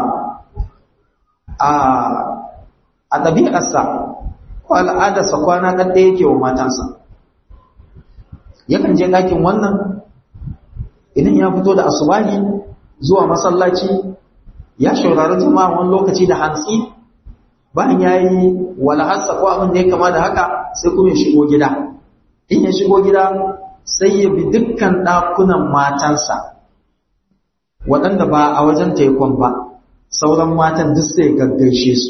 a a ɗabi'arsa ko al'adarsa kwana ɗan ɗaya yake wa matansa yakan je ɗakin wannan idan ya fito da asubahi zuwa masallaci ya shaurari jama'a wani lokaci da hantsi bayan ya yi walahassa ko abin da ya kama da haka sai kuma ya shigo gida in ya shigo gida sai ya bi dukkan ɗakunan matansa waɗanda ba a wajen taikon ba sauran matan duk sai gaggaishe su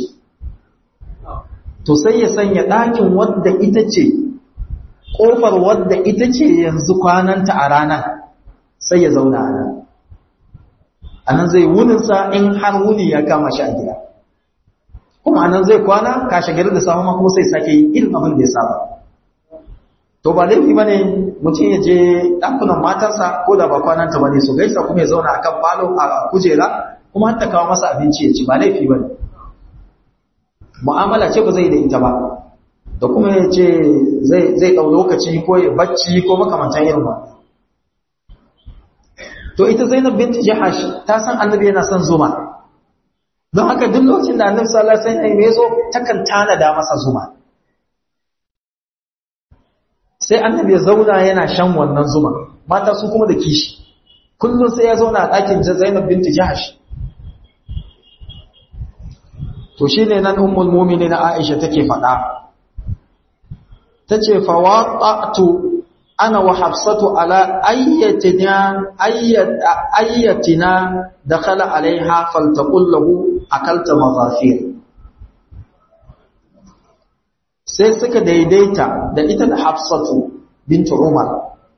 to sai ya sanya ɗakin wadda ita ce ƙofar wadda ita ce yanzu kwananta a ranar sai ya zauna a nan a nan zai wuninsa in har wuni ya kama shi a gida kuma a nan zai kwana kashe gari da samu kuma sai sake yi irin abin da ya saba to ba laifi ba ne mutum ya je ɗakunan matarsa ko da ba kwananta ba ne su gaisa kuma ya zauna a kan falo a kujera kuma har ta kawo masa abinci ya ci ba laifi ba ne mu'amala ce ba zai da ita ba da kuma ya ce zai ɗau lokaci ko ya bacci ko makamantan irin ba to ita zainab binti jahash ta san annabi yana son zuma don haka duk lokacin da annabi sallallahu alaihi wasallam ya zo takan tanada masa zuma sai annabi ya zauna yana shan wannan zuma mata su kuma da kishi kullum sai ya zauna a ɗakin zainab binti jahash to shine nan ummul mu'minin Aisha take faɗa tace fawaqatu ana wa hafsatu ala ayyatina ayyatina dakhala alaiha faltaqul lahu akalta maghafir sai suka daidaita da ita da hafsatu bint umar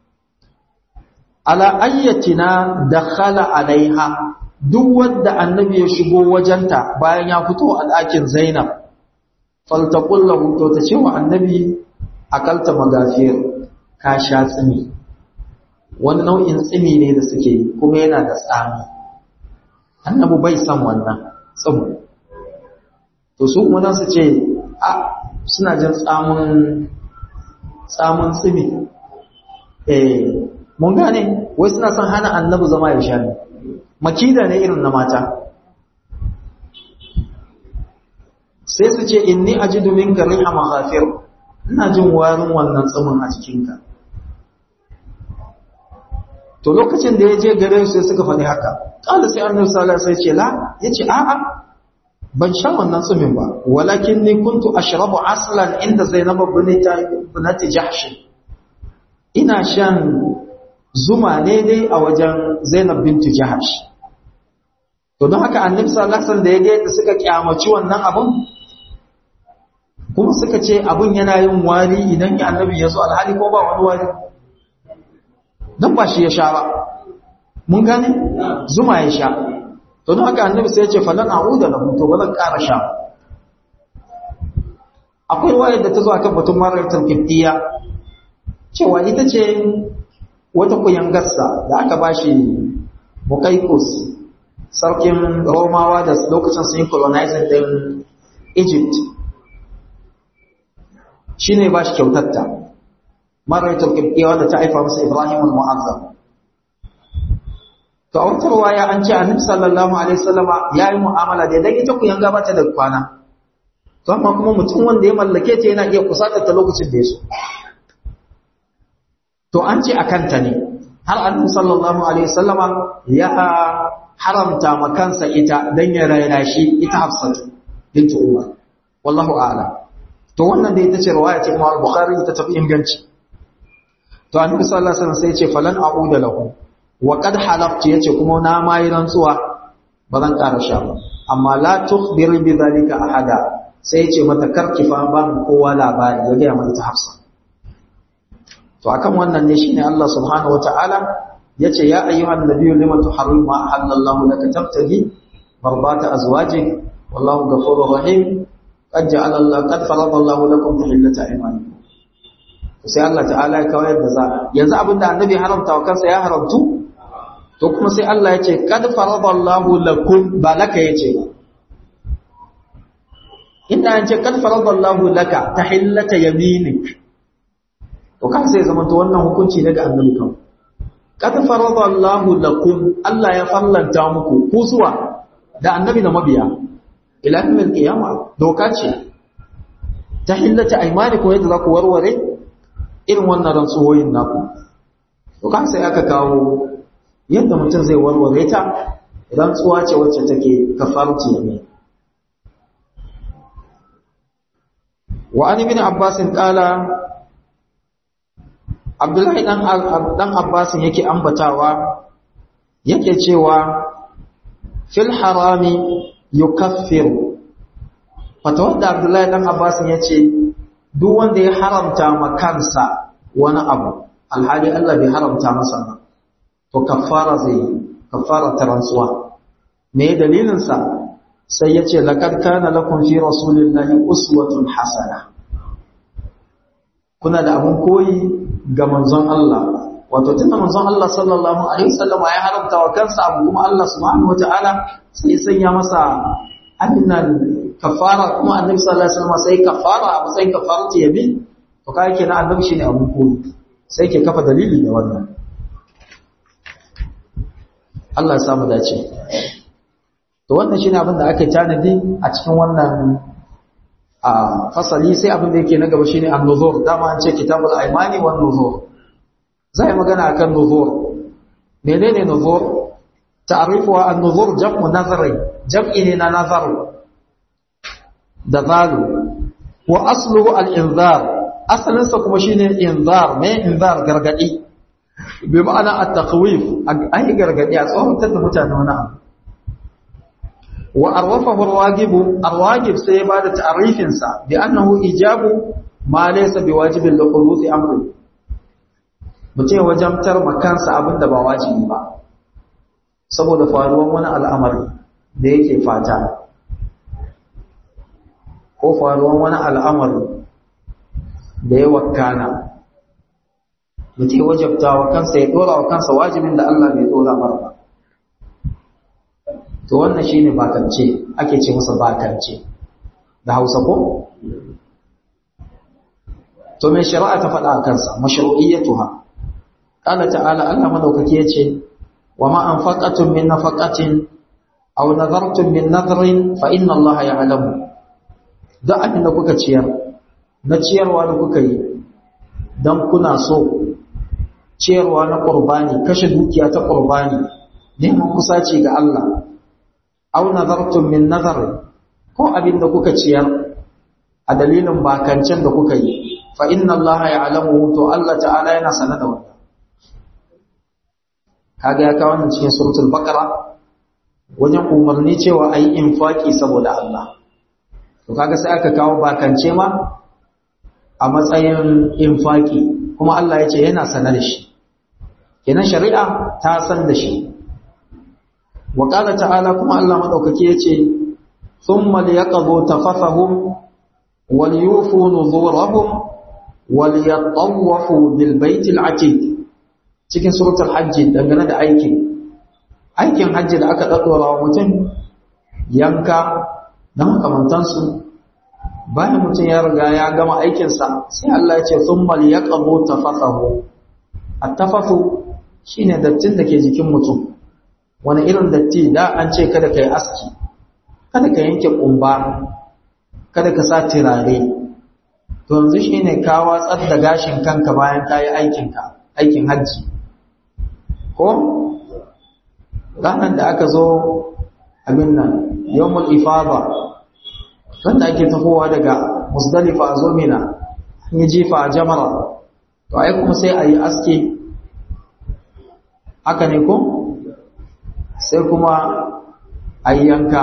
ala ayyatina dakhala alaiha duk wanda annabi ya shigo wajenta bayan ya fito a ɗakin zainab faltaqul lahu to ta ce wa annabi akalta magafir ka sha tsimi wani nau'in tsimi ne da suke yi kuma yana da tsami annabi bai san wannan tsimo to su kuma nan su ce a suna jin tsamun tsamun tsimi eh mun gane wai suna son hana annabi zama ya sha ne makida ne irin na mata sai su ce inni ajidu minka riha maghafir ina jin warin wannan tsamin a jikinka to lokacin da ya je gare su sai suka faɗi haka ƙala sai annabi sallallahu alaihi wasallam sai ce la yace a'a ban sha wannan tsumin ba walakin ni kuntu ashrabu aslan inda zainab binti jahsh ina shan zuma ne dai a wajen zainab binti jahsh to don haka annabi sallallahu alaihi wasallam da ya ga yadda suka kyamaci wannan abun kuma suka ce abun yana yin wari idan ya annabi ya zo alhali ko ba wani wari dan ba shi ya sha ba mun gane zuma ya sha to don haka annabi sai ya ce falan a'uda lahu to ba zan ƙara sha akwai wayar da ta zo akan batun maratul qibtiyya cewa ita ce wata kuyangarsa da aka bashi muqayqus sarkin romawa da lokacin sun yi colonizing din egypt shine ba shi kyautatta maratul qibtiyya wanda ta haifa masa ibrahim al-mu'azzam to a wata ruwaya an ce annabi sallallahu alaihi wasallama yayi mu'amala da dan ita ku yanga bata da kwana to amma kuma mutum wanda ya mallake ta yana iya kusata ta lokacin da ya so to an ce akan ta ne har annabi sallallahu alaihi wasallama ya haramta ma kansa ita dan ya raina shi ita Hafsatu bint Umar wallahu a'lam to wannan da ita ce riwaya ce Imam Bukhari ita tafi inganci to annabi sallallahu alaihi wasallam sai ya ce falan a'uda lahu wa qad halaftu yace kuma na mai rantsuwa ba zan ƙara sha ba amma la tukhbir bi zalika ahada sai yace mata karki fa ba mu kowa labari ya ga mai ta Hafsa to akan wannan ne shine Allah subhanahu wataala yace ya ayyuhan nabiyyu lima tuharrimu ma halallahu laka tabtagi marbata azwajik wallahu ghafurur rahim qad ja'ala Allah qad farada Allah lakum tahillata aymanikum sai Allah ta'ala ya kawai da za yanzu abinda annabi haramta wa kansa ya haramtu to kuma sai Allah ya ce kad faradallahu lakum ba laka yace ba inda an ce kad faradallahu laka tahillata yaminik to kan sai zama to wannan hukunci daga annabi kan kad faradallahu lakum Allah ya fallanta muku ku zuwa da annabi da mabiya ila yawmil qiyamah doka ce tahillata aymanikum yadda za ku warware irin wannan rantsuwoyin naku to kan sai aka kawo yadda mutum zai warware ta rantsuwa ce wacce take kafarci ne wa an ibn abbas qala abdullahi dan dan abbas yake ambatawa yake cewa fil harami yukaffiru fatawar da abdullahi dan abbas yace duk wanda ya haramta ma kansa wani abu alhali Allah bai haramta masa ba to kafara zai kafara ta rantsuwa me dalilin sa sai yace laqad kana lakum fi rasulillahi uswatun hasana kuna da abun koyi ga manzon Allah wato tunda manzon Allah sallallahu alaihi wasallam ya haramta wa kansa abu kuma Allah subhanahu wataala sai sanya masa aminan kafara kuma annabi sallallahu alaihi wasallam sai kafara a matsayin kafaratu yamin to kai kenan annabi shine abun koyi sai ke kafa dalili da wannan Allah ya samu dace to wannan shine abin da aka tanadi a cikin wannan a fasali sai abin da yake na gaba shine an-nuzur dama an ce kitabul aymani wan nuzur zai magana akan nuzur menene nuzur ta'rifu an-nuzur jam'u nazari jam'i ne na nazar da zalu wa asluhu al-inzar asalinsa kuma shine inzar me inzar gargadi bi ma'ana at-takhwif ai gargadi a tsoratar da mutane wani abu wa arwafahu ar-wagib ar-wagib sai ba da ta'rifin sa bi annahu ijabu ma laysa biwajibin li huduthi amri mutum wajamtar makansa abinda ba wajibi ba saboda faruwan wani al'amari da yake fata ko faruwan wani al'amari da ya wakana mutum wajabta wa kansa ya dora wa kansa wajibin da Allah bai dora mara ba to wannan shine bakance ake ce masa bakance da Hausa ko to me shari'a ta faɗa a kansa mashru'iyyatuha qala ta'ala Allah madaukaki yace wa ma anfaqatum min nafaqatin aw nadartum min nadrin fa inna Allah ya'lamu da abin da kuka ciyar na ciyarwa da kuka yi dan kuna so ciyarwa na qurbani kashe dukiya ta qurbani neman kusaci ga Allah aw nadartum min nadar ko abin da kuka ciyar a dalilin bakancen da kuka yi fa inna Allah ya'lamu to Allah ta'ala yana sanar da wannan kaga ya kawo wannan cikin suratul baqara wajen umarni cewa ayi infaki saboda Allah to kaga sai aka kawo bakance ma a matsayin infaki kuma Allah ya ce yana sanar da shi kenan shari'a ta san da shi wa qala ta'ala kuma Allah madaukaki yace thumma liyaqdu tafathahum wal yufu nuzurahum wal yatawafu bil baitil atiq cikin suratul hajj dangane da aikin aikin hajji da aka daddora wa mutum yanka da makamantansu bayan mutum ya riga ya gama aikinsa sai Allah ya ce thumma liyaqdu tafathahu at-tafathu shine dattin da ke jikin mutum wani irin datti da an ce kada ka yi aski kada ka yanke kumba kada ka sa turare to yanzu shine ka watsar da gashin kanka bayan ka yi aikinka aikin hajji ko ranar da aka zo abin nan yawmul ifada wanda ake tafowa daga musdalifa a zo mina an yi jifa a jamara to ai kuma sai a yi aski haka ne ko sai kuma a yi yanka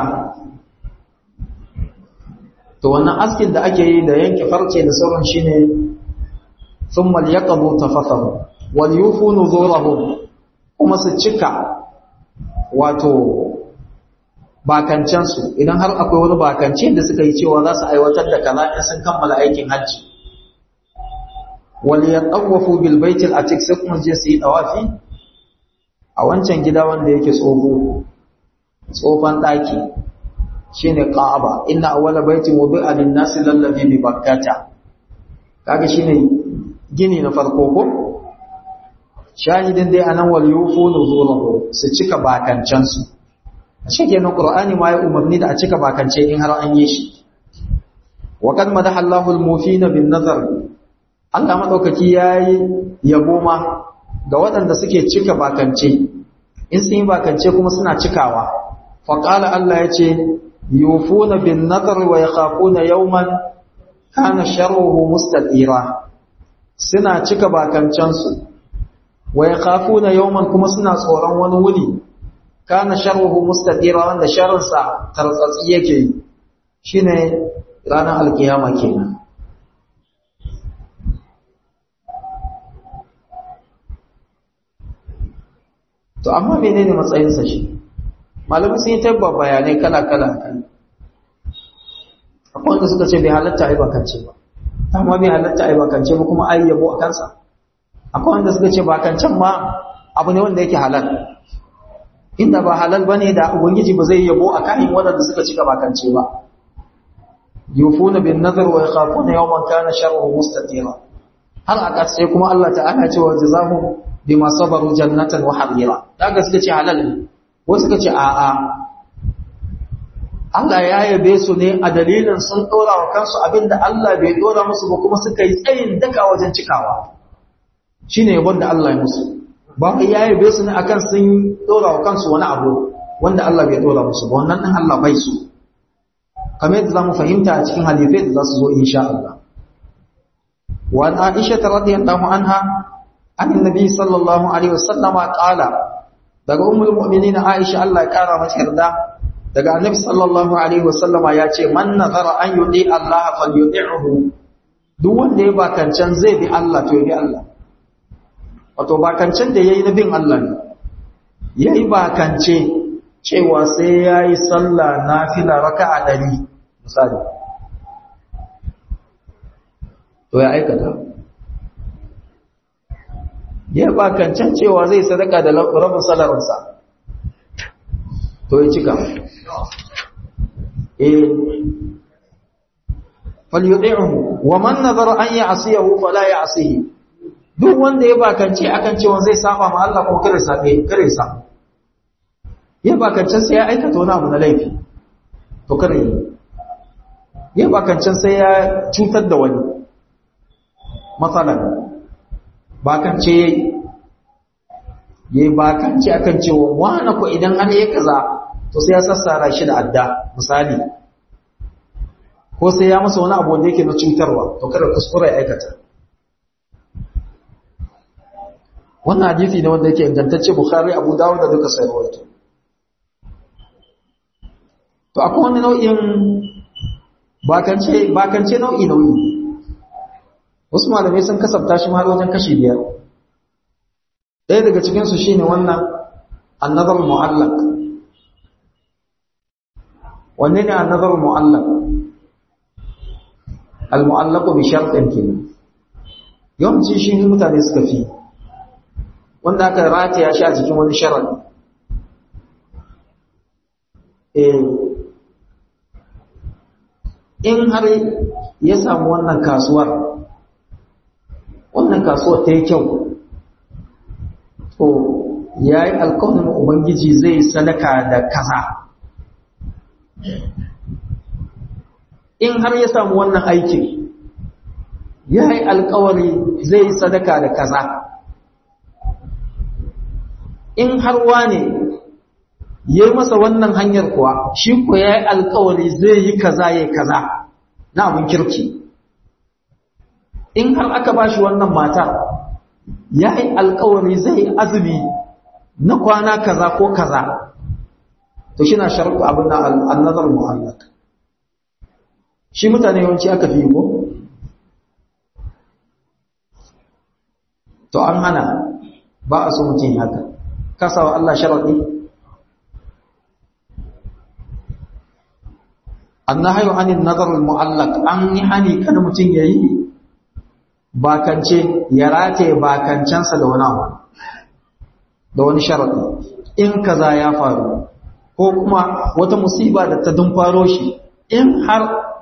to wannan askin da ake yi da yanke farce da sauran shi ne sun maliyakabu ta fasahu wal yufu nuzurahum kuma su cika wato bakancensu idan har akwai wani bakance da suka yi cewa za su aiwatar da kaza in sun kammala aikin hajji wal yatawafu bil baitil atiq sai kuma je su yi tawafi a wancan gida wanda yake tsoho tsofan daki shine Ka'aba inna awwala baitin wudi'a lin-nasi lallazi bi Bakkata kaga shine gini na farko ko shahidin dai anan wal yufu nuzulahu su cika bakancan su shike na Qur'ani ma ya umarni da a cika bakance in har an yi shi wa kad madaha Allahu al-mufina bin nazar Allah madaukaki yayi yabo ma ga waɗanda suke cika bakance in sun yi bakance kuma suna cikawa faqala Allah yace yufuna bin nadar wa yakhafuna yawman kana sharruhu mustatira suna cika bakancansu wa yakhafuna yawman kuma suna tsoron wani wuni kana sharruhu mustatira wanda sharrinsa tartsatsi yake shine ranar alkiyama kenan to amma menene matsayinsa shi malamai sun yi tabba bayanai kala-kala kan akwai wanda suka ce bai halatta a bakance ba amma bai halatta a bakance ba kuma ayi yabo a kansa akwai wanda suka ce bakancen ma abu ne wanda yake halal inda ba halal bane da ubangiji ba zai yabo a kayan waɗanda suka cika bakance ba yufuna bin nazar wa yakhafuna yawman kana sharruhu mustatira har a ƙarshe kuma Allah ta'ala ce wa jazahu bima sabaru jannatan wa harira daga suka ce halal ne wasu suka ce a'a Allah ya yabe su ne a dalilin sun dora wa kansu abinda Allah bai dora musu ba kuma suka yi tsayin daka wajen cikawa shine yabon da Allah ya musu ba ya yabe su ne akan sun dora wa kansu wani abu wanda Allah bai dora musu ba wannan din Allah bai su kamar yadda zamu fahimta a cikin hadisai da za su zo insha Allah wa Aisha radhiyallahu anha an annabi sallallahu alaihi wasallama qala daga ummul mu'minin Aisha Allah ya kara mata yarda daga annabi sallallahu alaihi wasallama ya ce man nazara an yudi Allah falyuti'hu duk wanda ya bakancan zai bi Allah to ya bi Allah wato bakancan da yayi na bin Allah ne yayi bakance cewa sai yayi sallah nafila raka'a 100 misali to ya aikata ya bakancan cewa zai sadaka da rabin salarinsa to ya cika eh falyudi'uhu wa man nazara an ya'siyahu fala ya'sihi duk wanda ya bakance akan cewa zai saba ma Allah ko kare sabe kare sa ya bakance sai ya aikata wani abu na laifi to kare ya bakance sai ya cutar da wani matsalan bakance yayi yayi bakance akan cewa wani ko idan har ya kaza to sai ya sassara shi da adda misali ko sai ya masa wani abu wanda yake na cutarwa to kada kuskure ya aikata wannan hadisi ne wanda yake ingantacce bukhari abu dawud da duka sai rawaito to akwai wani nau'in bakance bakance nau'i nau'i wasu malamai sun kasafta shi har wajen kashi biyar ɗaya daga cikin su shine wannan annazar mu'allaq wanne ne annazar mu'allaq al-mu'allaq bi shartin kenan yawanci shi ne mutane suka fi wanda aka rataya shi a cikin wani sharadi eh in har ya samu wannan kasuwar wannan kasuwar ta yi kyau to ya yi alkawarin ubangiji zai sadaka da kaza in har ya samu wannan aikin ya yi alkawari zai sadaka da kaza in har wane ya yi masa wannan hanyar kuwa shi ko ya yi alkawari zai yi kaza ya kaza na abin kirki in har aka ba shi wannan mata ya yi alkawari zai yi azumi na kwana kaza ko kaza to shi na sharku abin na annazar mu'allak shi mutane yawanci aka fi ko to an hana ba a so mutum haka kasawa Allah sharaɗi annahayu anin nazar mu'allaq an yi hani kada mutum yayi bakance ya rataye bakancansa da wani abu da wani sharaɗi in kaza ya faru ko kuma wata musiba da ta dumfaro shi in har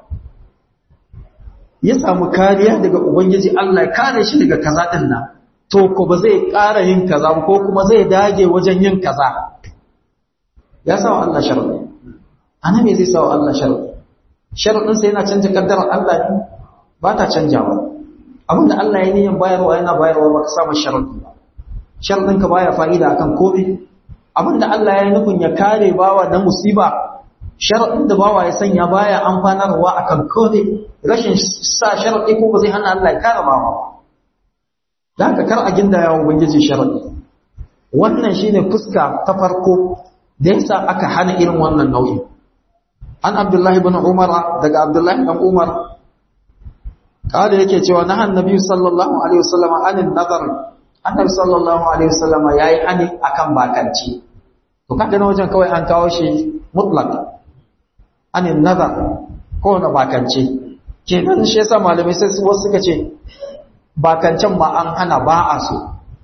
ya samu kariya daga ubangiji Allah ya kare shi daga kaza din nan to ko ba zai ƙara yin kaza ba ko kuma zai dage wajen yin kaza ya sawa Allah sharadi ana me zai sawa Allah sharadi sharadin sa yana canja kaddarar Allah ne ba ta canjawa abinda Allah ya niyan bayarwa yana bayarwa ba ka samu sharadi ba sharadin ka baya fa'ida akan komai abinda Allah ya nufin ya kare bawa na musiba sharadin da bawa ya sanya baya amfanarwa akan komai rashin sa sharadi ko ba zai hana Allah ya kare bawa ba da haka kar a ginda yawon ubangiji sharaɗi wannan shine fuska ta farko da yasa aka hana irin wannan nau'i an abdullahi ibn umar daga abdullahi ibn umar kada yake cewa na annabi sallallahu alaihi wasallam anin nazar annabi sallallahu alaihi wasallam yayi hani akan bakanci to kaga na wajen kawai an kawo shi mutlaq anin nazar ko na bakanci kenan shi yasa malamai sai wasu suka ce bakancan ma an hana ba a so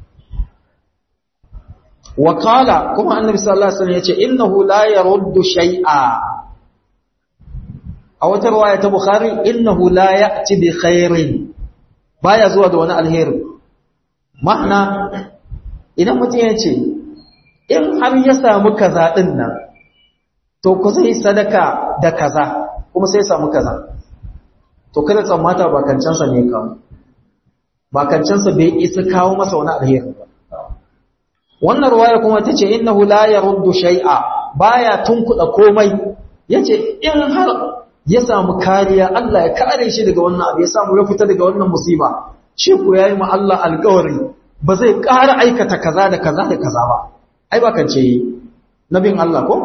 wakala kuma annabi sallallahu alaihi wasallam yace innahu la yaruddu shay'a a wata riwaya ta bukhari innahu la ya'ti bi khairin baya zuwa da wani alheri ma'ana idan mutum ya ce in har ya samu kaza din nan to ku sai sadaka da kaza kuma sai samu kaza to kada tsammata bakancansa ne kawo bakancansa bai isa kawo masa wani alheri ba wannan ruwaya kuma tace innahu la yaruddu shay'a baya tunkuda komai yace in har ya samu kariya Allah ya kare shi daga wannan abu ya samu ya fita daga wannan musiba shi ko yayi ma Allah alƙawari ba zai ƙara aikata kaza da kaza da kaza ba ai ba kance nabin Allah ko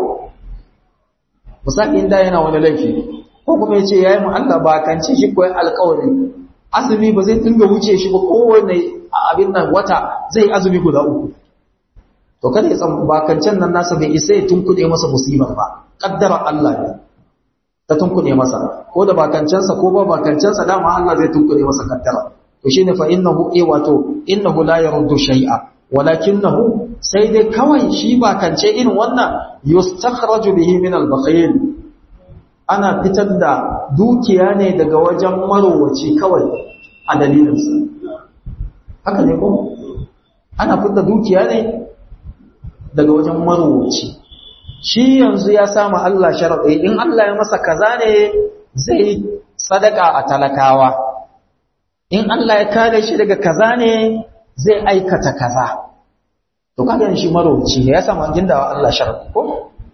misali inda yana wani laifi ko kuma yace yayi ma Allah ba kance shi ko alƙawari azumi ba zai dinga wuce shi ba kowanne abin nan wata zai azumi guda uku to kada ya tsamu bakancan nan nasa bai isa ya tunkuɗe masa musibar ba kaddara Allah ne ta tunkuɗe masa ko da bakancansa ko ba bakancansa dama Allah zai tunkuɗe masa kaddara to shine fa innahu eh wato innahu la yaruddu shay'a walakinahu sai dai kawai shi bakance irin wannan yustakhraju bihi min al-bakhil ana fitar da dukiya ne daga wajen marowaci kawai a dalilinsa haka ne ko ana fitar da dukiya ne daga wajen marowaci shi yanzu ya samu Allah sharaɗi in Allah ya masa kaza ne zai sadaka a talakawa in Allah ya kare shi daga kaza ne zai aikata kaza to kaga shi marowaci ne ya samu gindawa Allah sharaɗi ko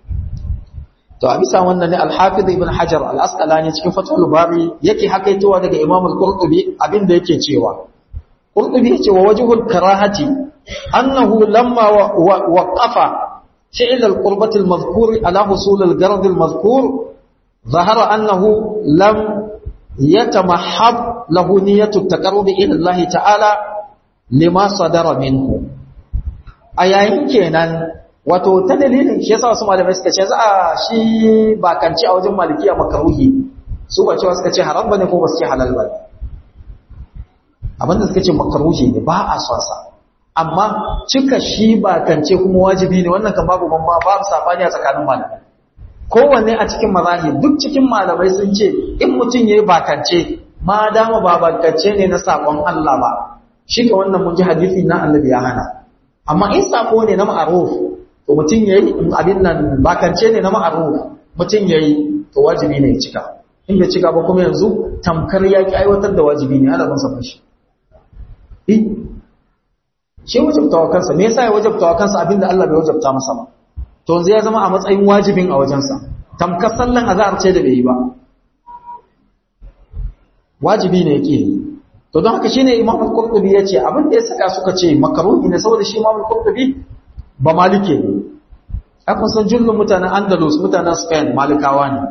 to a bisa wannan ne al-hafiz ibn hajar al-asqalani cikin fathul bari yake hakaitowa daga imam al-qurtubi abinda yake cewa qurtubi yace wa wajhul karahati annahu lamma waqafa fi'l al-qurbati al-madhkur ala husul al-gard al-madhkur ظهر أنه لم يتمحض له نية التقرب إلى الله تعالى لما صدر منه أيين كينان wato ta dalilin shi yasa wasu malamai suka ce za a shi bakanci a wajen malikiya makaruhi su ba cewa suka ce haram bane ko ba su ce halal bane abinda suka ce makaruhi ne ba a son sa amma cika shi bakance kuma wajibi ne wannan kan babu mamma babu sabani a tsakanin malamai kowanne a cikin mazahir duk cikin malamai sun ce in mutum yayi bakance ma dama ba bakance ne na sakon Allah ba shi ka wannan mun ji hadisi na annabi ya hana amma in sako ne na ma'ruf to mutum ya yi abin nan bakance ne na ma'aru mutum ya yi to wajibi ne ya cika in bai cika ba kuma yanzu tamkar ya ki aiwatar da wajibi ne ana bansa fashi shi wajabtawa kansa me yasa ya wajabtawa kansa abinda Allah bai wajabta masa ba to yanzu ya zama a matsayin wajibin a wajensa tamkar sallan azhar ce da bai yi ba wajibi ne yake yi to don haka shine Imam Al-Qurtubi yace abin da ya saka suka ce makaruhi ne saboda shi Imam Al-Qurtubi ba malike ne akan san jullun mutanen andalus mutanen spain malikawa ne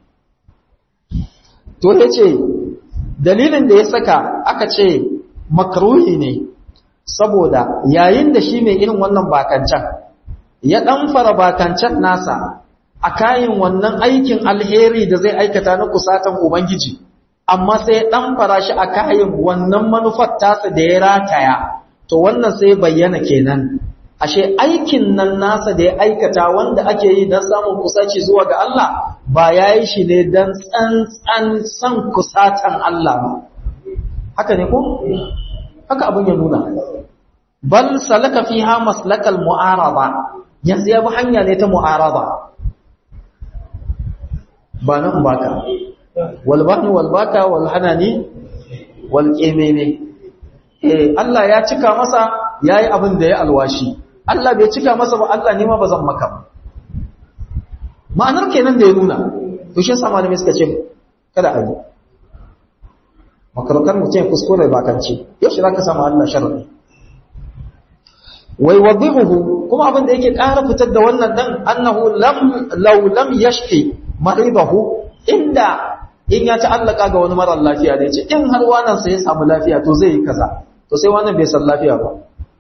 to ya ce dalilin da ya saka aka ce makaruhi ne saboda yayin da shi mai irin wannan bakancan ya ɗan fara bakancan nasa a kayan wannan aikin alheri da zai aikata na kusatan ubangiji amma sai ya ɗan fara shi a kayan wannan manufar tasa da ya rataya to wannan sai bayyana kenan ashe aikin nan nasa da ya aikata wanda ake yi don samun kusaci zuwa ga Allah ba ya yi shi ne don tsantsan san kusatan Allah ba haka ne ko? haka abin ya nuna bal salaka fiha maslakal mu'araba yanzu ya bi hanya ne ta mu'araba ba nan baka walbani walbaka walhanani walƙemene eh Allah ya cika masa yayi abin da ya alwashi Allah bai cika masa ba Allah ne ma ba zan maka ba ma'anar kenan da ya nuna to shi yasa malamai suka ce kada a yi makarukan mutum ya kuskure ba kan ce yau shi zaka samu Allah sharri wai wadihuhu kuma abin da yake ƙara fitar da wannan dan annahu lam law lam yashfi maridahu inda in ya ta'allaka ga wani mara lafiya da yace in har wannan sai ya samu lafiya to zai yi kaza to sai wannan bai san lafiya ba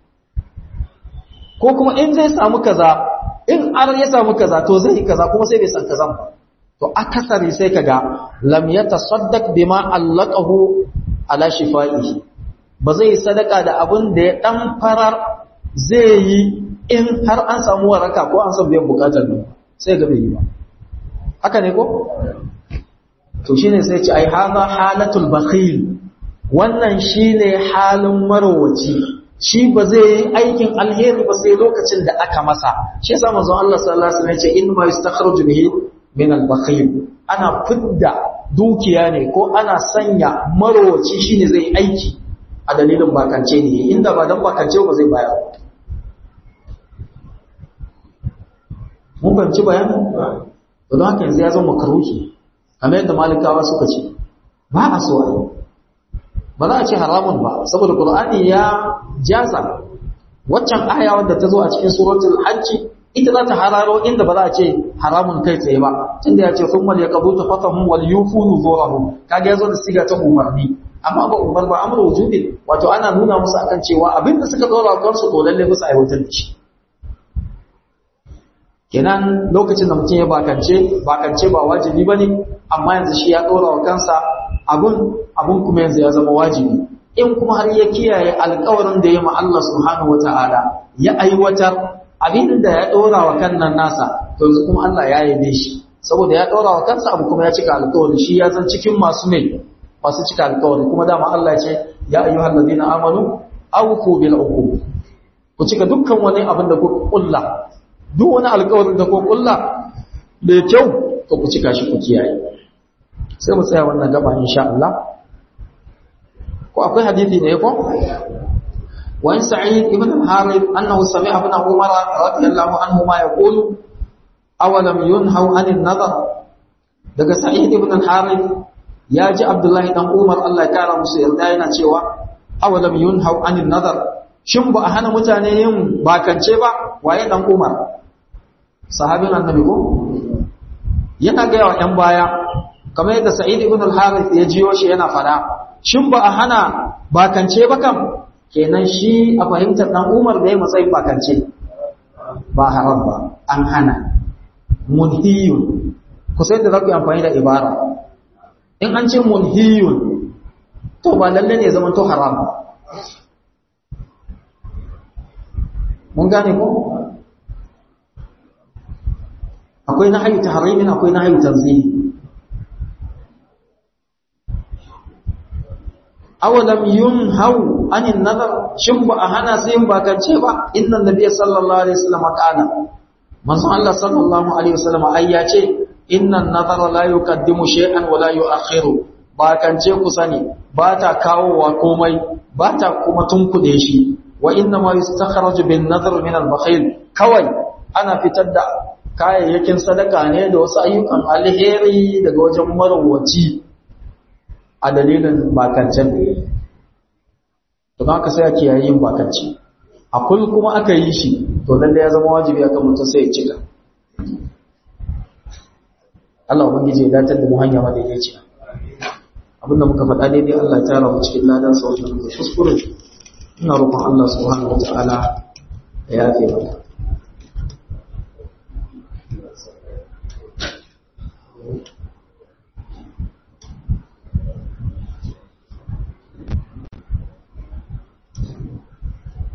ko kuma in zai samu kaza in har ya samu kaza to zai yi kaza kuma sai bai san kazan ba to akasari sai kaga lam yatasaddaq bima allaqahu ala shifaihi ba zai sadaka da abin da ya dan farar zai yi in har an samu waraka ko an samu biyan bukatar ne sai ga bai yi ba haka ne ko to shine sai ce ai hadha halatul bakhil wannan shine halin marowaci shi ba zai yi aikin alheri ba sai lokacin da aka masa shi yasa manzon Allah sallallahu alaihi wasallam ya ce in ma yastakhruju bihi min al-bakhil ana fidda dukiya ne ko ana sanya marowaci shine zai aiki a dalilin bakance ne inda ba dan bakance ba zai bayar mun fahimci bayanin don haka yanzu ya zama makaruki kamar yadda malikawa suka ce ba a so a ba za a ce haramun ba saboda qur'ani ya jaza waccan aya wadda ta zo a cikin suratul hajji ita za ta hararo inda ba za a ce haramun kai tsaye ba tunda ya ce sun mal yaqdu tafatahum wal yufu nuzurahum kaga yazo da siga ta umarni amma ba umar ba amru wujubi wato ana nuna musu akan cewa abinda suka dora kansu to lalle musu aiwatar da shi kenan lokacin da mutum ya bakance bakance ba wajibi bane amma yanzu shi ya dora wa kansa abun abun kuma yanzu ya zama wajibi in kuma har ya kiyaye alƙawarin da ya ma Allah subhanahu wataala ya aiwatar abin da ya dora wa kan nan nasa to yanzu kuma Allah ya yabe shi saboda ya dora wa kansa abu kuma ya cika alƙawarin shi ya zan cikin masu mai masu cika alƙawarin kuma dama Allah ya ce ya ayyuhal ladina amanu awfu bil uqub ku cika dukkan wani abin da kuka kulla duk wani alkawarin da ko kulla da kyau to ku cika shi ku kiyaye sai mu tsaya wannan gaba insha Allah ko akwai hadisi ne ko wa in sa'id ibn al-harith annahu sami'a ibn umar radiyallahu anhu ma yaqulu awalam yunhaw 'anil nadar daga sa'id ibn al-harith ya ji abdullahi dan umar Allah ya kara musu yarda yana cewa awalam yunhaw 'anil nadar shin ba a hana mutane yin bakance ba waye dan umar sahabin annabi ko yana ga yawa ɗan baya kamar yadda sa'id ibn al-harith ya jiyo shi yana fada shin ba a hana bakance ba kam kenan shi a fahimtar dan umar da ya matsayin bakance ba haram ba an hana munhiyun ku sai da za ku yi amfani da ibara in an ce munhiyun to ba lalle ne zaman to haram ba mun gane ko akwai nahyu tahrimin akwai nahyu tanzih awalam yunhau anin nazar shin ba a hana sai yin bakance ba inna nabiyyi sallallahu alaihi wasallam qala manzo Allah sallallahu alaihi wasallam ai ya ce inna nazara la yuqaddimu shay'an wa la yu'akhiru bakance ku sani ba ta kawowa komai ba ta kuma tunkude shi wa inna ma yustakhraju bin nadhr min al-bakhil kawai ana fitar da kayayyakin sadaka ne da wasu ayyukan alheri daga wajen marawaci a dalilin bakancen to haka sai ake yayin bakanci a kul kuma aka yi shi to lalle ya zama wajibi akan mutum sai ya cika Allah ubangiji ya datar da mu hanya madaidaiciya abinda muka faɗa daidai Allah ya tara mu cikin ladan sa wajen kuskure ina roƙon Allah subhanahu wataala ya yafe mana